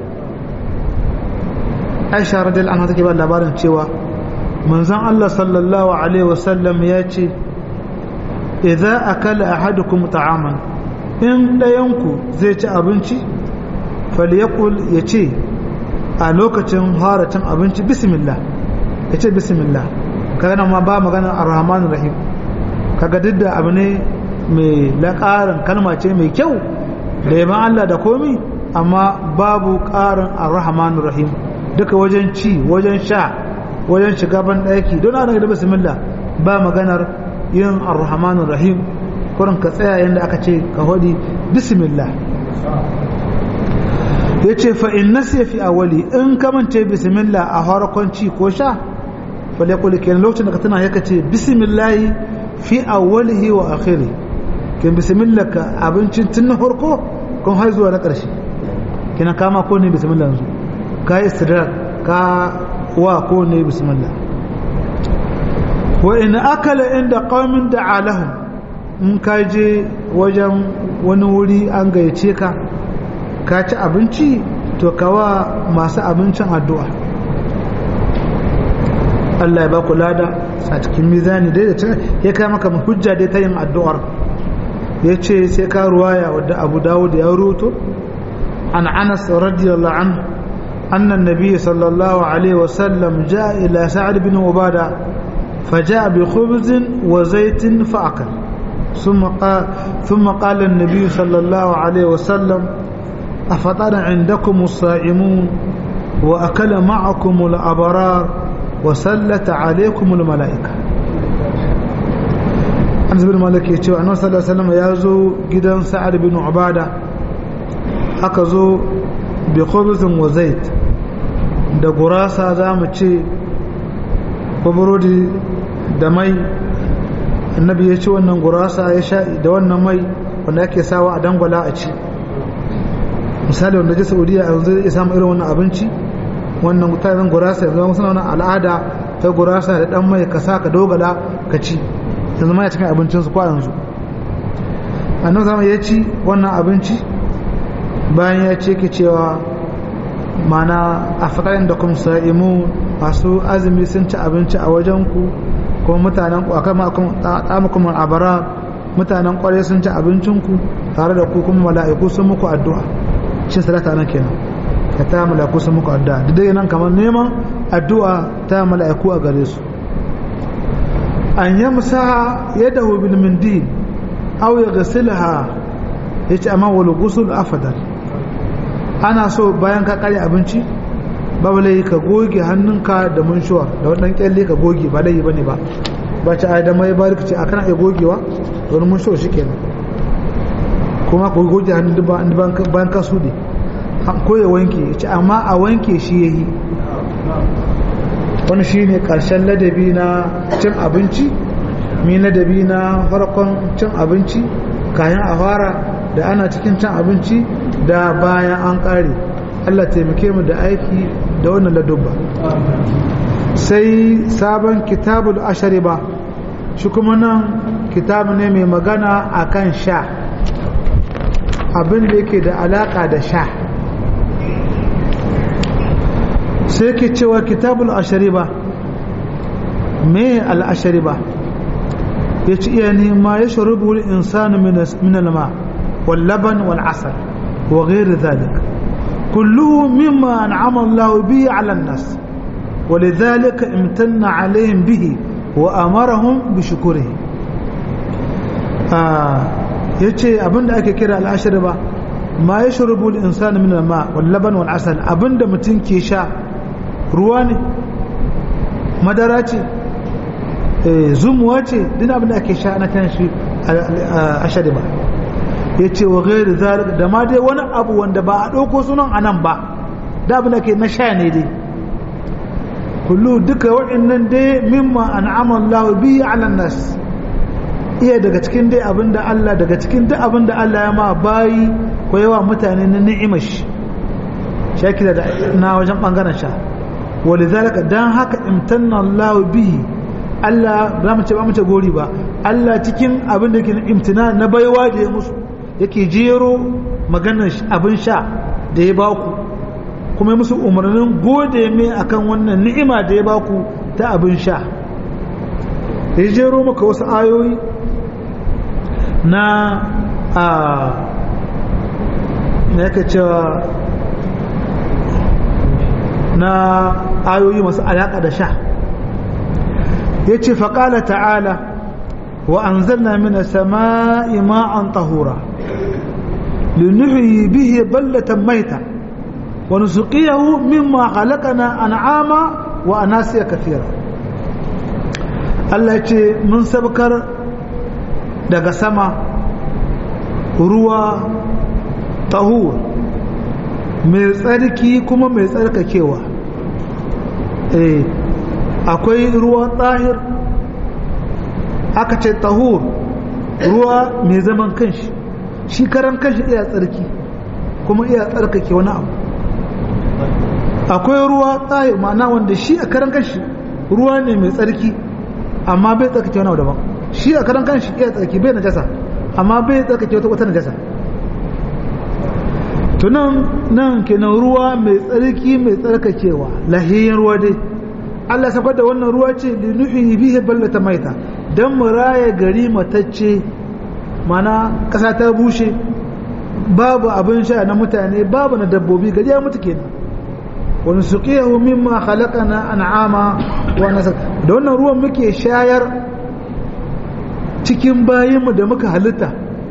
aisha radiyallahu anha take ba labarin cewa manzon Allah sallallahu alaihi wasallam ya ce idza akala ahadukum ta'aman in dayanku zai ci abinci falyakul yace a lokacin haracin abinci bismillah yace bismillah kaga nan ma ba magana ar-rahman rahim kaga duk da abu ne mai laƙarin kalma ce mai kyau da yaban Allah da komi amma babu ƙarin ar-rahman rahim duka wajen ci wajen sha wajen shiga ban ɗaki don ana da bismillah ba maganar yin ar-rahmanur rahim kurin ka tsaya yadda aka ce ka hodi bismillah ya ce fa'in nasiya fi awali in kamance bismillah a harkon ci ko sha fale kuli kenan lokacin da ka tana ya ce bismillahi fi awalihi wa akhiri ken bismillah ka abincin tun na harko kun har zuwa na ƙarshe kina kama ko ne bismillah yanzu ka yi istidrak ka wa ko ne bismillah wa in akala inda qaumin da alahum in ka je wajen wani wuri an gayyace ka ka ci abinci to kawa masu abincin addu'a Allah ya ba ku lada a cikin mizani dai da ya kai maka hujja dai ta yin addu'ar ya ce sai ka ruwaya wadda abu dawud ya ruto an anas radiyallahu anhu أن النبي صلى الله عليه وسلم جاء إلى سعد بن عبادة فجاء بخبز وزيت فأكل ثم قال, ثم قال النبي صلى الله عليه وسلم أفطر عندكم الصائمون وأكل معكم الأبرار وسلت عليكم الملائكة أنس بن مالك يتشوى أنه صلى الله عليه وسلم يازو جدا سعد بن عبادة أكزو بخبز وزيت da gurasa za mu ce ko burodi da mai annabi ya ci wannan gurasa ya sha da wannan mai wanda ake sawa a dangwala a ci misali wanda je saudiya a yanzu ya samu irin wannan abinci wannan mutanen gurasa yanzu suna wannan al'ada ta gurasa da dan mai ka sa ka dogala ka ci yanzu ma ya cikin abincinsu ko yanzu annabi zama ya ci wannan abinci bayan ya ce ke cewa mana a fakarin da kuma sa'imu masu azumi sun ci abinci a wajenku kuma mutanen ku akan tsamukum abara mutanen kwarai sun ci abincinku tare da ku kuma mala'iku sun muku addu'a shi salata nan kenan ka ta mala'iku sun muku addu'a duk dai nan kamar neman addu'a ta mala'iku a gare su an yamsa yadahu bil mindil aw yaghsilha yace amma wal ghusl afdal ana so bayan ka kare abinci babu lai ka goge hannunka da munshuwa da wannan kyalle ka goge ba lai bane ba ba ci ai da mai barka ce akan iya gogewa don munshuwa shikenan kuma ko goge hannun bayan ka sude ko ya wanke ya ce amma a wanke shi yayi wani shine karshen ladabi na cin abinci mi ladabi na farkon cin abinci kayan a fara da ana cikin cin abinci da bayan an ƙare Allah taimake mu da aiki da wannan ladubba sai sabon kitabul ashari ba shi kuma nan kitabu ne mai magana akan sha abin da yake da alaka da sha sai ke cewa kitabul ashari ba me al'ashari ba ya ci iya nema ya sharubu insanu min al-ma' واللبن والعسل وغير ذلك كله مما أنعم الله به على الناس ولذلك امتن عليهم به وأمرهم بشكره آه yace abinda ake kira al'ashir ba ma ya shurubu insan min al-ma wal laban wal asal abinda mutum ke sha ruwa ne madara ce zumuwa ce duk abinda ake sha na kan shi ashari ba ya ce wa gairi zalika da ma dai wani abu wanda ba a ɗauko sunan a nan ba da abin da ke na sha ne dai kullu duka waɗannan dai mimma an'ama Allah bi ala nas iya daga cikin dai abin da Allah daga cikin duk abin da Allah ya ma bayi ko yawa mutane na ni'imar shi shakila da na wajen bangaren sha walidhalika dan haka imtanna Allah bihi Allah ba mu ce ba mu ce gori ba Allah cikin abin da yake imtina na baiwa da ya musu yake jero maganar abin sha da ya baku kuma musu umarnin gode mai akan wannan ni'ima da ya baku ta abin sha da ya jero maka wasu ayoyi na a na yaka cewa na ayoyi masu alaƙa da sha ya ce faƙala ta'ala wa an zanna mina sama'i ma'an tahura لنحيي به بلة ميتة ونسقيه مما خلقنا أنعاما وأناسيا كثيرا Allah ya ce mun sabkar daga sama ruwa tahur mai tsarki kuma mai tsarkakewa eh akwai ruwa tsahir aka ce tahur ruwa mai zaman kanshi shi karan kanshi iya tsarki kuma iya tsarkake wani abu akwai ruwa tsahir ma'ana wanda shi a karan kanshi ruwa ne mai tsarki amma bai tsarkake wani abu daban shi a karan kanshi iya tsarki bai najasa amma bai tsarkake wata wata najasa to nan nan kenan ruwa mai tsarki mai tsarkakewa lahiyar ruwa dai Allah sabar da wannan ruwa ce da nuhi bihi ballata maita dan mu raya gari matacce mana kasa ta bushe babu abin sha na mutane babu na dabbobi gari ya mutu kenan wani suqiyahu mimma khalaqana an'ama wa nasar da wannan ruwan muke shayar cikin bayinmu da muka halitta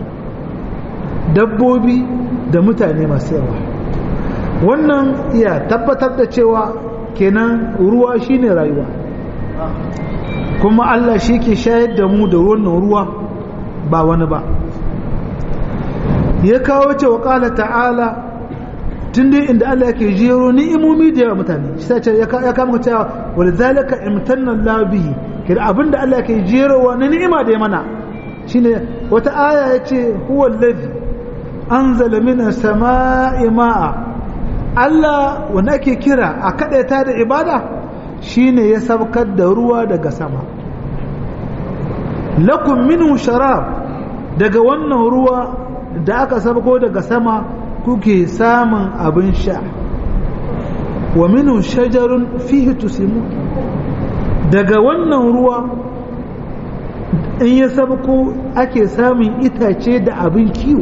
dabbobi da mutane masu yawa wannan iya tabbatar da cewa kenan ruwa shine rayuwa kuma Allah shi ke shayar da mu da wannan ruwa ba wani ba ya kawo cewa kala ta'ala tun dai inda Allah yake jero ni'imomi da yawa mutane shi ta ya kama cewa wal zalika imtanna Allah bihi kira abinda Allah yake jerowa na ni'ima da ya mana shine wata aya yace huwa allazi anzala minas sama'i ma'a Allah wanda ake kira a kadaita da ibada shine ya sabkar da ruwa daga sama lakum minhu sharab daga wannan ruwa da aka sabko daga sama kuke samun abin sha wa minhu shajarun fihi tusimu daga wannan ruwa in ya sabko ake samun itace da abin kiwo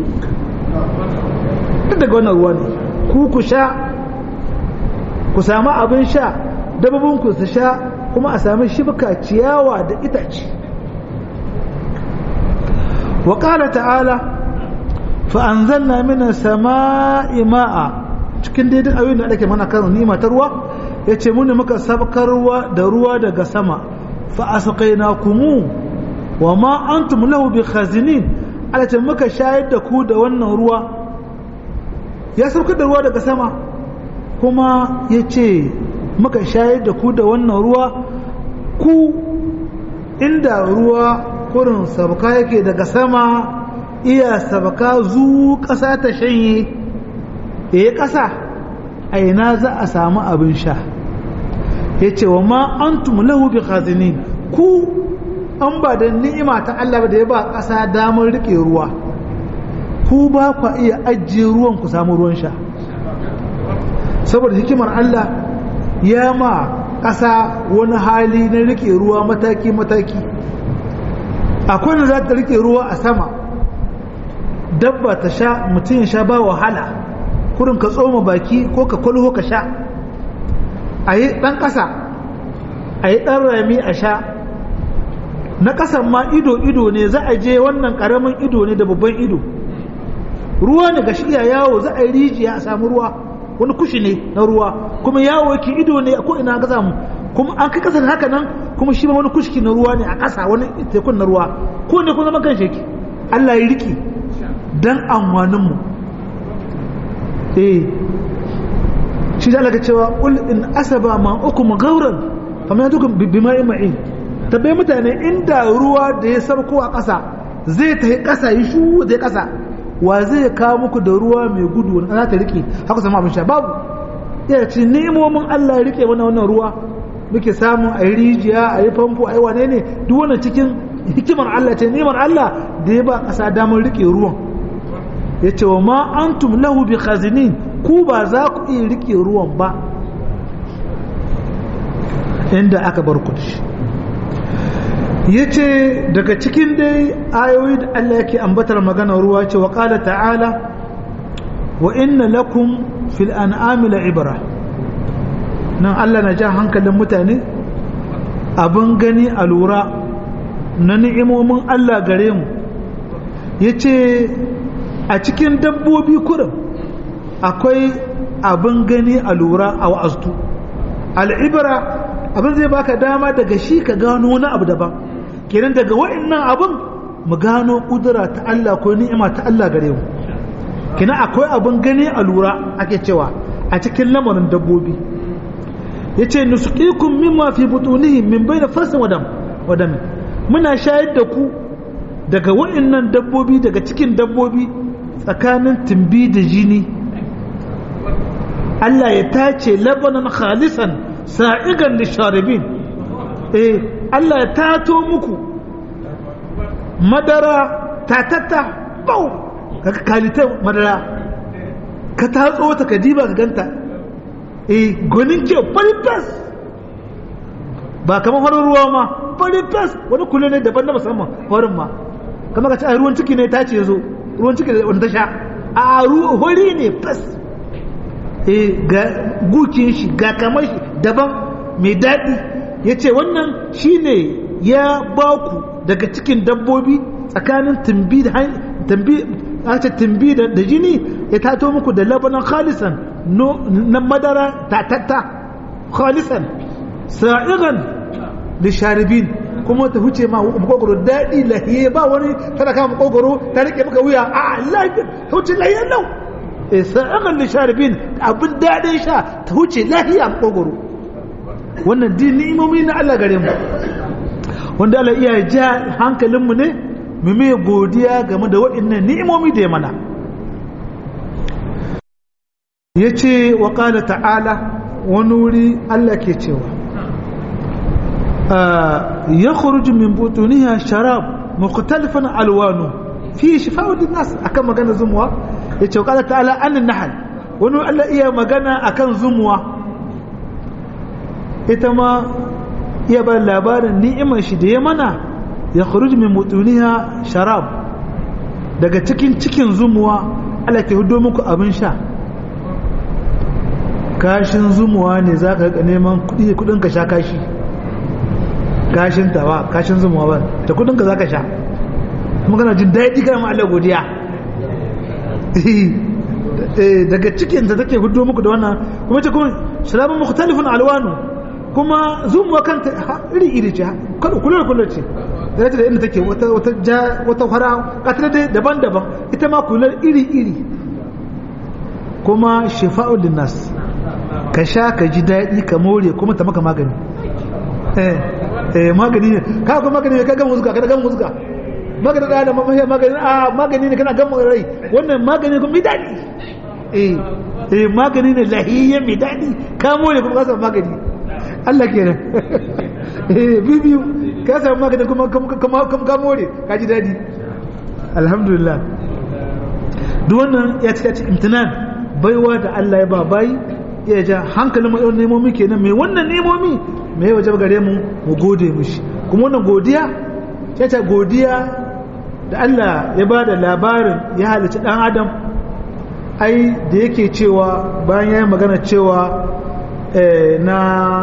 daga wannan ruwa ne ku ku sha ku samu abin sha dababinku su sha kuma a sami shibka ciyawa da itace wa ƙara ta'ala fa'anzalna mina sama'i ma'a cikin daidai ayoyin da ake mana karo nima ta ruwa ya ce muni muka sabkarwa da ruwa daga sama fa'asaqaina kumu wa ma antum lahu bi khazinin ala ce muka shayar da ku da wannan ruwa ya saukar da ruwa daga sama kuma ya ce muka shayar da ku da wannan ruwa ku inda ruwa kurin sabaka yake daga sama iya sabaka zu ƙasa ta shanye ya yi ƙasa a ina za a samu abin sha ya ce wa ma an lahu bi khazinin ku an ba da ni'ima ta Allah da ya ba ƙasa damar riƙe ruwa ku ba ku iya ajiye ruwan ku samu ruwan sha saboda hikimar Allah ya ma ƙasa wani hali na rike ruwa mataki-mataki akwai da za ta rike ruwa a sama dabba ta sha mutum ya sha ba wahala kurin ka tsoma baki ko ka kwalho ka sha a yi ɗan ƙasa a yi ɗan rami a sha na ƙasan ma ido-ido ne za a je wannan ƙaramin ido ne da babban ido ruwa ne ga shi iya yawo za a yi rijiya a samu ruwa wani kushi ne na ruwa kuma yawo yake ido ne ko ina ga samu kuma an kai kasar haka nan kuma shi ma wani kushki na ruwa ne a ƙasa wani tekun na ruwa ko ne kun zama kan sheki Allah ya riki dan amfanin mu eh shi da Allah cewa qul in asaba ma ukum gauran fa ma yadukum bima ma'in tabbai mutane inda ruwa da ya sarko a ƙasa zai tafi ƙasa yi shu zai ƙasa wa zai kawo muku da ruwa mai gudu wani za ta rike haka sama abin sha babu ya ce nemomin Allah ya rike mana wannan ruwa muke samun a yi rijiya a yi famfo a yi wane ne duk wannan cikin hikimar Allah ce neman Allah da ya ba ƙasa damar rike ruwan ya ce wa ma antum lahu bi khazinin ku ba za ku iya rike ruwan ba inda aka bar ku ya ce daga cikin dai ayoyi da Allah yake ambatar magana ruwa ce wa ƙala ta'ala wa inna lakum fil an'ami ibra nan Allah na ja hankalin mutane abin gani a lura na ni'imomin Allah gare mu ya ce a cikin dabbobi kurin akwai abin gani a lura a wa'aztu al'ibra abin zai baka dama daga shi ka gano wani abu daban kenan daga wa'annan abin mu gano kudura ta Allah ko ni'ima ta Allah gare mu kenan akwai abin gani a lura ake cewa a cikin lamarin dabbobi yace nusqikum mimma fi butunihim min bayna farsin wadam wadam muna shayar da ku daga waɗannan dabbobi daga cikin dabbobi tsakanin tumbi da jini Allah ya tace labanan khalisan sa'igan lisharibin eh Allah ya tato muku madara tatatta bau ka kalita madara ka tatso ta ka diba ka ganta eh gonin ke faritas ba kamar farin ruwa ma faritas wani kulle ne daban na musamman farin ma kamar ka ci a ruwan ciki ne ta ce zo ruwan ciki wanda ta sha a ruwa hori ne fas eh ga gukin shi ga kamar shi daban mai daɗi ya ce wannan shine ya ba ku daga cikin dabbobi tsakanin tumbi da tumbi aka tumbi da jini ya tato muku da labanan khalisan na madara tatatta khalisan sa'igan da sharibin kuma ta huce ma makogoro daɗi lahiye ba wani tana kama makogoro ta rike maka wuya a lafiya ta huce lahiye nau sa'igan da sharibin abin daɗin sha ta huce lahiya makogoro wannan din ni'imomi na Allah gare mu wanda Allah iya ja hankalinmu ne mu mai godiya game da waɗannan ni'imomi da ya mana ya ce wa ƙala ta'ala wani wuri Allah ke cewa ya khuruju min butuniya sharab mukhtalifan alwanu fi shifa'u linnas akan magana zumuwa ya ce wa ƙala ta'ala an nahal wani Allah iya magana akan zumuwa ita ma iya ba labarin ni'imar shi da ya mana ya khuruj min mutuniha sharab daga cikin cikin zumuwa Allah ke hudo muku abin sha kashin zumuwa ne za ka neman kudi kudin ka sha kashi kashin ta ba kashin zumuwa ba da kudin ka za ka sha kuma kana jin daɗi kana ma Allah godiya daga cikin ta take hudo muku da wannan kuma ce kuma sharabun mukhtalifun alwanu kuma zumuwa kanta iri iri ce kada kullu kullu ce da ta da inda take wata wata ja wata fara katar dai daban-daban ita ma kullu iri iri kuma shifa'ul linnas ka sha ka ji daɗi ka more kuma ta maka magani eh eh magani ne ka ga magani ne ka ga muzuka ka ga muzuka magani da magani magani a magani ne kana ga rai wannan magani kuma mai daɗi eh eh magani ne lahiyya mai daɗi ka more kuma ka samu magani Allah kenan eh bibiyu ka samu maganin kuma kuma ka more ka ji daɗi alhamdulillah duk wannan ya ci ya ci imtinan baiwa da Allah ya ba bayi ya ja hankalin mu yawan nemomi kenan mai wannan nemomi mai waje gare mu mu gode mishi kuma wannan godiya ya ce godiya da Allah ya ba da labarin ya halicci dan adam ai da yake cewa bayan ya yi magana cewa na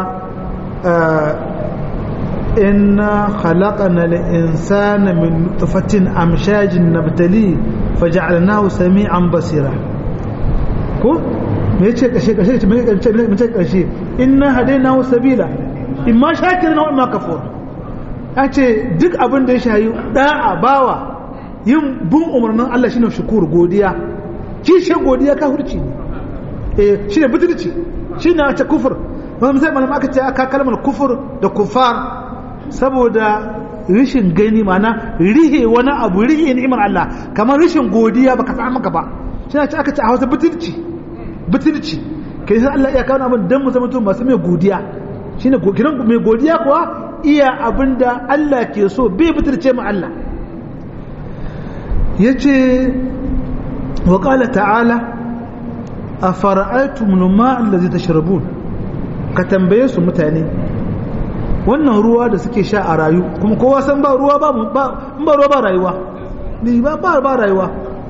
inna khalaqana al-insana min nutfatin amshajin nabtali faj'alnahu sami'an basira ko me yace kashe kashe me yace me yace kashe inna hadaynahu sabila imma shakiran wa imma kafur yace duk abin da ya shayi da'a bawa yin bin umarnin Allah shine shukur godiya kishe godiya ka hurci ne eh shine butulci shine a ce kufur wani misali malama aka ce aka kalmar kufur da kufar saboda rishin gani mana rihe wani abu rihe ni'imar Allah kamar rishin godiya baka samu maka ba shi ce aka ce a hausa butulci butulci kai sai Allah iya kawo abin dan mu zama mutum masu mai godiya shine kiran mai godiya kuwa iya abinda Allah ke so bai butulce mu Allah yace wa qala ta'ala afara'aytum al-ma'a allazi tashrabun ka tambaye su mutane wannan ruwa da suke sha a rayu kuma kowa san ba ruwa ba ba ruwa ba rayuwa ne ba ba ba rayuwa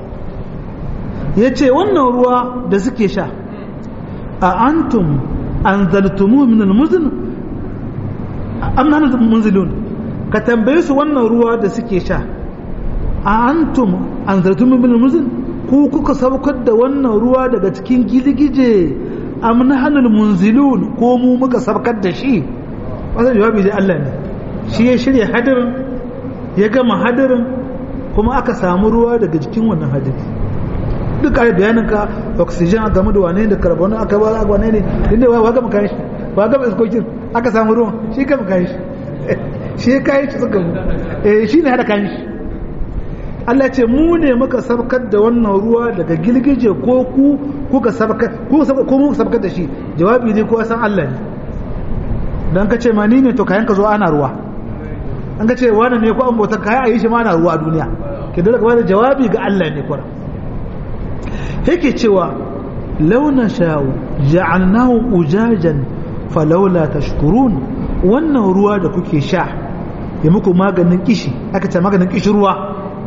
yace wannan ruwa da suke sha a antum anzaltumu min almuzn am nahnu munzilun ka tambaye su wannan ruwa da suke sha a antum anzaltumu min almuzn ku kuka saukar da wannan ruwa daga cikin giligije am nahnu munzilun ko mu muka saukar da shi wannan jawabi dai Allah ne shi ya shirya hadirin ya gama hadirin kuma aka samu ruwa daga jikin wannan hadiri duk a bayanin ka oxygen game da wane da carbon aka ba wane ne inda wa ga maka shi ba ga iskokin aka samu ruwan shi ka maka shi shi kai shi suka mu eh shine hada kan shi Allah ce mu ne muka sabkar da wannan ruwa daga gilgije ko ku kuka sabkar ku ko mu sabkar da shi jawabi ne ko san Allah ne dan ka ce ma ni ne to kayan ka zo ana ruwa an ka ce wani ne ko an bautar kayan ayi shi ma ana ruwa a duniya ke dole ka da jawabi ga Allah ne kwara yake cewa launa sha'u ja'alnahu ujajan falawla tashkurun wannan ruwa da kuke sha ya muku maganin kishi aka ce maganin kishi ruwa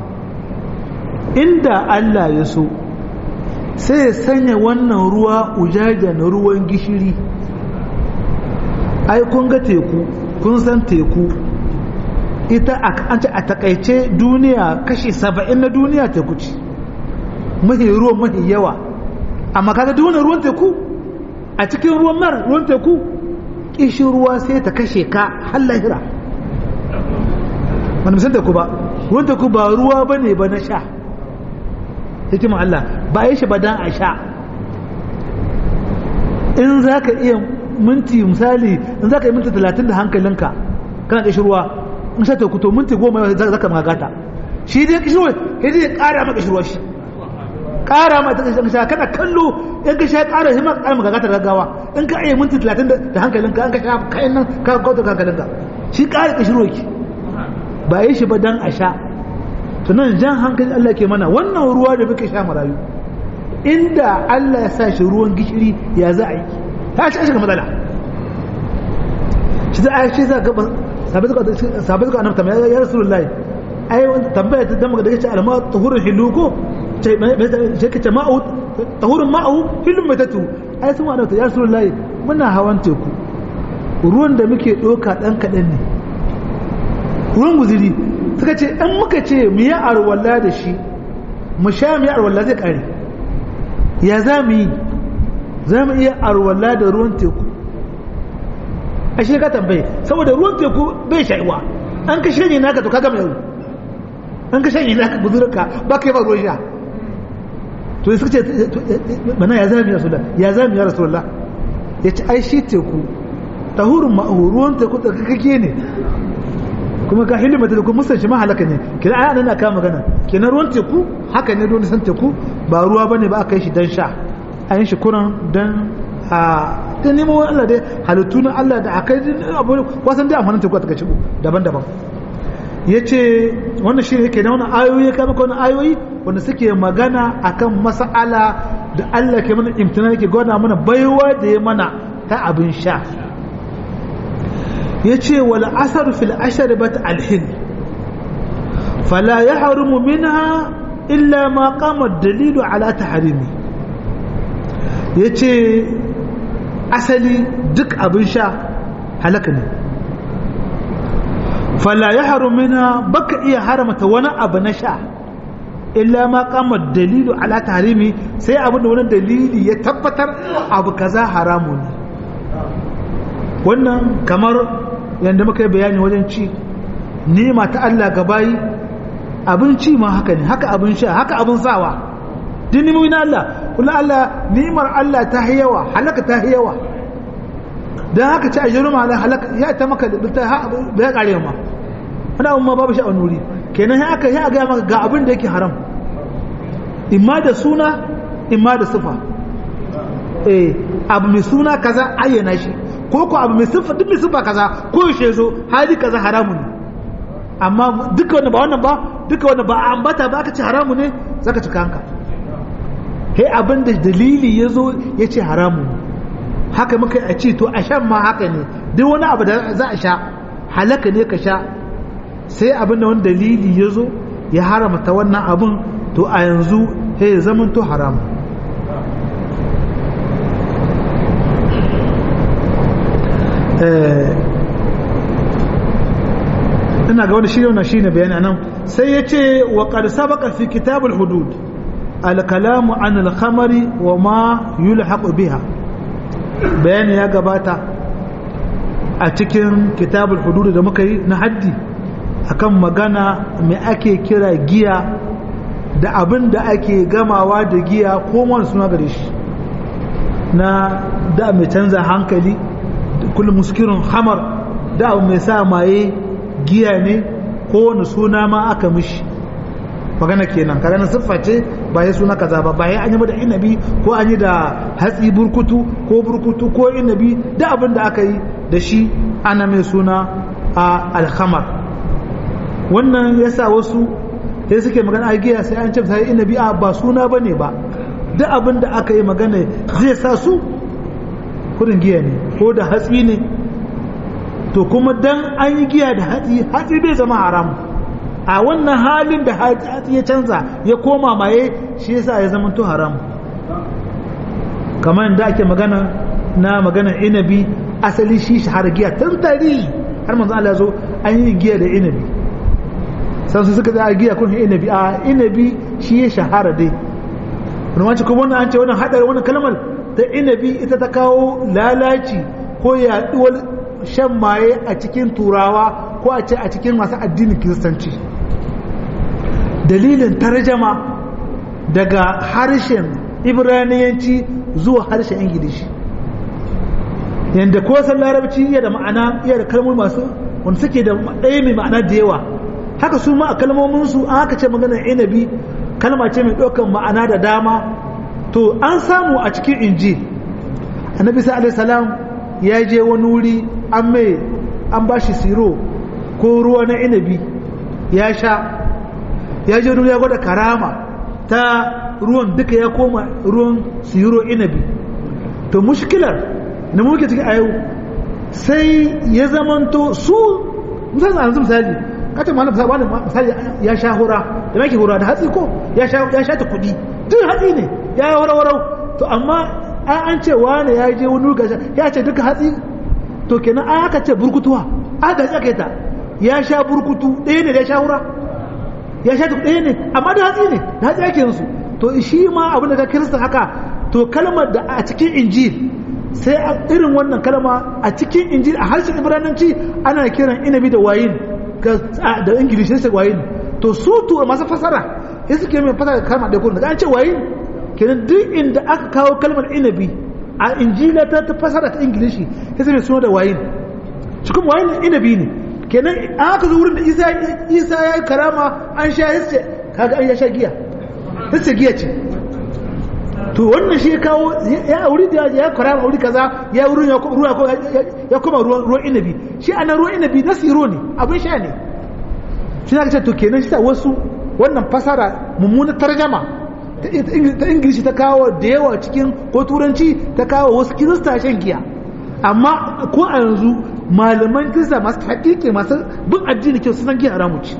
inda Allah ya so sai ya sanya wannan ruwa ujajan ruwan gishiri ai kun ga teku kun san teku ita an ce a takaice duniya kashi saba'in na duniya teku ce mahi ruwan mahi yawa amma kaga duniya ruwan teku a cikin ruwan mar ruwan teku kishin ruwa sai ta kashe ka har lahira wani musan teku ba ruwan teku ba ruwa ba ne ba na sha hikimin Allah ba yi shi ba dan a sha in za ka iya minti misali in za ka yi minti talatin da hankalinka kana ƙishi ruwa in sha teku to minti goma za ka magata shi dai ƙishi ruwa ya zai ƙara maka ƙishi ruwa shi ƙara ma ta ƙishi sha kana kallo in ka sha ƙara shi ma ƙara magata gaggawa in ka iya minti talatin da hankalinka an ka sha kayan nan ka kauta hankalinka shi ƙara ƙishi ruwa ki ba yi shi ba dan a sha to nan jan hankali Allah ke mana wannan ruwa da muke sha marayu inda Allah ya sa shi ruwan gishiri ya za a yi ta ci shiga matsala shi za a shi za ga sabai suka annabta mai ya rasu lullahi ai tambaya ta dama da kace alma tahurin hilu ko sai kace ma'u tahurin ma'u hilun mai tatu ai sun annabta ya rasu lullahi muna hawan teku ruwan da muke doka dan kadan ne ruwan guziri suka ce in muka ce mu yi arwalla da shi mu sha mu yi arwalla zai kare ya za mu yi za mu iya arwalla da ruwan teku a shi ka tambaye saboda ruwan teku bai shaiwa an ka shanye naka to ka gama yau an ka shanye naka buzurka ba ka yi ba ruwan sha to suka ce mana ya zami ya rasulullah ya zami ya rasulullah ya ce ai shi teku tahurin ma'ahu ruwan teku da kake ne kuma ka hilima da kuma musan shi ma halaka ne kina ai anan aka magana kina ruwan teku haka ne don san teku ba ruwa bane ba aka yi shi dan sha an yi shi kuran dan a ta nemo Allah dai halittu na Allah da akai abu wasan dai amfanin teku ta kaci daban-daban yace wannan shi yake da wannan ayoyi kai maka wannan ayoyi wanda suke magana akan mas'ala da Allah ke mana imtina yake gwada mana baiwa da ya mana ta abin sha yace wal asar fil ashrabat al hin fala yahrumu minha illa ma qama ad-dalilu ala tahrimi yace asali duk abin sha halaka ne fala yahrumu minha baka iya haramta wani abu na sha illa ma qama ad-dalilu ala tahrimi sai abin da wani dalili ya tabbatar abu kaza haramu ne wannan kamar yadda muka yi bayani wajen ci nema ta Allah ga bayi abinci ma haka ne haka abin sha haka abin sawa duk nimomi na Allah kula Allah nimar Allah ta yawa halaka ta yawa don haka ci a jiru ma halaka ya ta maka da ta ya kare ma wani abin ma babu shi a nuri kenan ya aka ya gaya maka ga abin da yake haram imma da suna imma da sifa eh abu mai suna kaza ayyana shi ko ko abu mai siffa duk mai siffa kaza ko yaushe zo hali kaza haramu ne amma duka wanda ba wannan ba duka wanda ba ambata ba aka ce haramu ne zaka ci kanka he abin da dalili ya zo ya ce haramu ne haka muka a ce to a shan ma haka ne duk wani abu da za a sha halaka ne ka sha sai abin da wani dalili ya zo ya haramta wannan abin to a yanzu he ya zama to haramu ina ga wani shirya wannan shine bayani anan sai ya ce wa qad sabaqa fi kitabul hudud al kalamu an al khamari wa ma yulhaqu biha bayani ya gabata a cikin kitabul hudud da muka yi na haddi akan magana mai ake kira giya da abin da ake gamawa da giya ko wani suna gare shi na da mai canza hankali kullum muskirin hamar da abu mai sa maye giya ne ko wani suna ma aka mishi magana kenan kaga na siffa ce ba ya suna kaza ba ba ya an yi da inabi ko an yi da hatsi burkutu ko burkutu ko inabi da abin da aka yi da shi ana mai suna a alhamar wannan ya sa wasu sai suke magana a giya sai an ce sai inabi a ba suna ba ne ba duk abin da aka yi magana zai sa su kudin giya ne ko da hatsi ne to kuma dan an yi giya da hatsi hatsi bai zama haram a wannan halin da hatsi ya canza ya koma maye shi yasa ya zama to haram kamar da ake magana na magana inabi asali shi shahara giya tun tari har manzo Allah ya zo an yi giya da inabi sai su suka tsaya giya kun inabi a inabi shi ya shahara dai rumanci kuma wannan an ce wannan hadari wannan kalmar ta inabi ita ta kawo lalaci ko yaduwar shan maye a cikin turawa ko a ce a cikin masu addinin kiristanci dalilin tarjama daga harshen ibraniyanci zuwa harshen ingilishi yadda ko san larabci iya da ma'ana iya da kalmomi masu wanda suke da ɗaya mai ma'ana da yawa haka su ma a kalmominsu an haka ce maganar inabi kalma ce mai ɗaukar ma'ana da dama to an samu a cikin injil annabi sa alaihi salam ya je wani wuri an mai an ba shi siro ko ruwa na inabi ya sha ya je ya gwada karama ta ruwan duka ya koma ruwan siro inabi to mushkilar na muke cikin a yau sai ya zamanto su misali yanzu misali kace malam misali ya sha hura da make hura da hatsi ko ya sha ya sha ta kudi duk hatsi ne ya yi warwarau to amma an ce wane ya je wani ruga ya ce duka hatsi to kenan an aka ce burkutuwa aka ce aka yi ta ya sha burkutu ɗaya ne da ya sha hura ya sha ta ɗaya ne amma da hatsi ne da hatsi ake yansu to shi ma abin da ka kirista haka to kalmar da a cikin injil sai irin wannan kalma a cikin injil a harshen ibrananci ana kiran inabi da wayin da ingilishi sai wayin to su to masu fasara sai suke mai fasara kalmar da kuma daga an ce wayin kenan duk inda aka kawo kalmar inabi a injila ta ta fasara ta ingilishi sai sai suna da wayin shi kuma wayin inabi ne kenan an aka zo wurin da isa isa ya yi karama an sha yace kaga an ya sha giya yace giya ce to wannan shi ya kawo ya auri da ya karama auri kaza ya wurin ya ruwa ya kuma ruwan inabi shi ana ruwan inabi na siro ne abin sha ne shi na ce to kenan shi ta wasu wannan fasara mummunar tarjama ta ingilishi ta kawo da yawa cikin ko turanci ta kawo wasu kirista shan giya amma ko a yanzu malaman kirista masu haƙiƙe masu bin addini kyau sunan giya haramu ce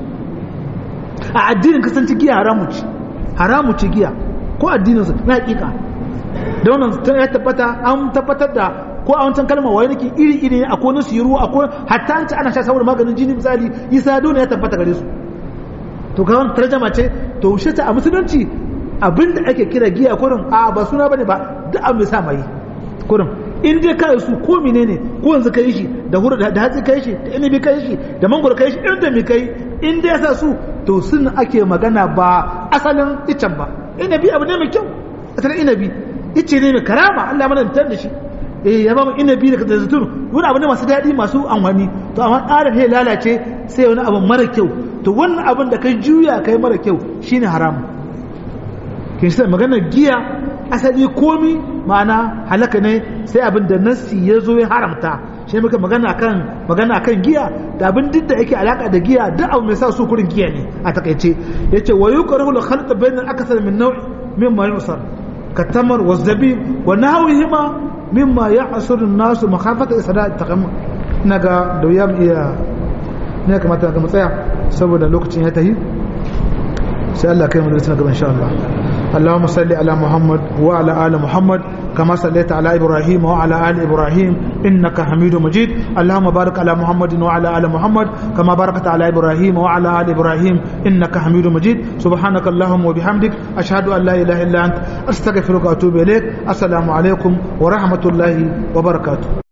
a addinin kasance giya haramu ce haramu ce giya ko addinin su na haƙiƙa da wannan ya tabbata an tabbatar da ko a wancan kalmar waye nake iri iri ne akwai nasu yiru akwai hatta an ci ana sha saboda maganin jini misali isa dole ya tabbata gare su to ga wannan tarjama ce to shi ta a musulunci abinda ake kira giya kurin a ba suna bane ba duk an mai sa mai kurin in dai kai su ko menene ko yanzu kai shi da hura da hatsi kai shi da inabi kai shi da mangoro kai shi irin da mai kai in dai sa su to sun ake magana ba asalin icen ba inabi abu ne mai kyau asalin inabi ice ne mai karama Allah mana mutar da shi eh ya ba mu inabi da zaitun wani abu ne masu daɗi masu amfani to amma tsarin ya lalace sai wani abu mara kyau to wannan abin da kai juya kai mara kyau shine haramu kin sai maganar giya asali komi ma'ana halaka ne sai abin da nassi ya zo ya haramta shi muka magana kan magana kan giya da abin duk da yake alaka da giya duk abu mai sa su kurin giya ne a takaice yace wa yuqrahu al khalq bayna al akthar min naw' mimma yusar katamar wa zabib wa nahwihima mimma ya'sur an-nas makhafata isra taqam naga da yam iya ne kamata ga matsaya saboda lokacin ya tahi sai Allah kai mu da gaba insha Allah اللهم صل على محمد وعلى آل محمد كما صليت على إبراهيم وعلى آل إبراهيم إنك حميد مجيد اللهم بارك على محمد وعلى آل محمد كما باركت على إبراهيم وعلى آل إبراهيم إنك حميد مجيد سبحانك اللهم وبحمدك أشهد أن لا إله إلا أنت أستغفرك وأتوب إليك السلام عليكم ورحمة الله وبركاته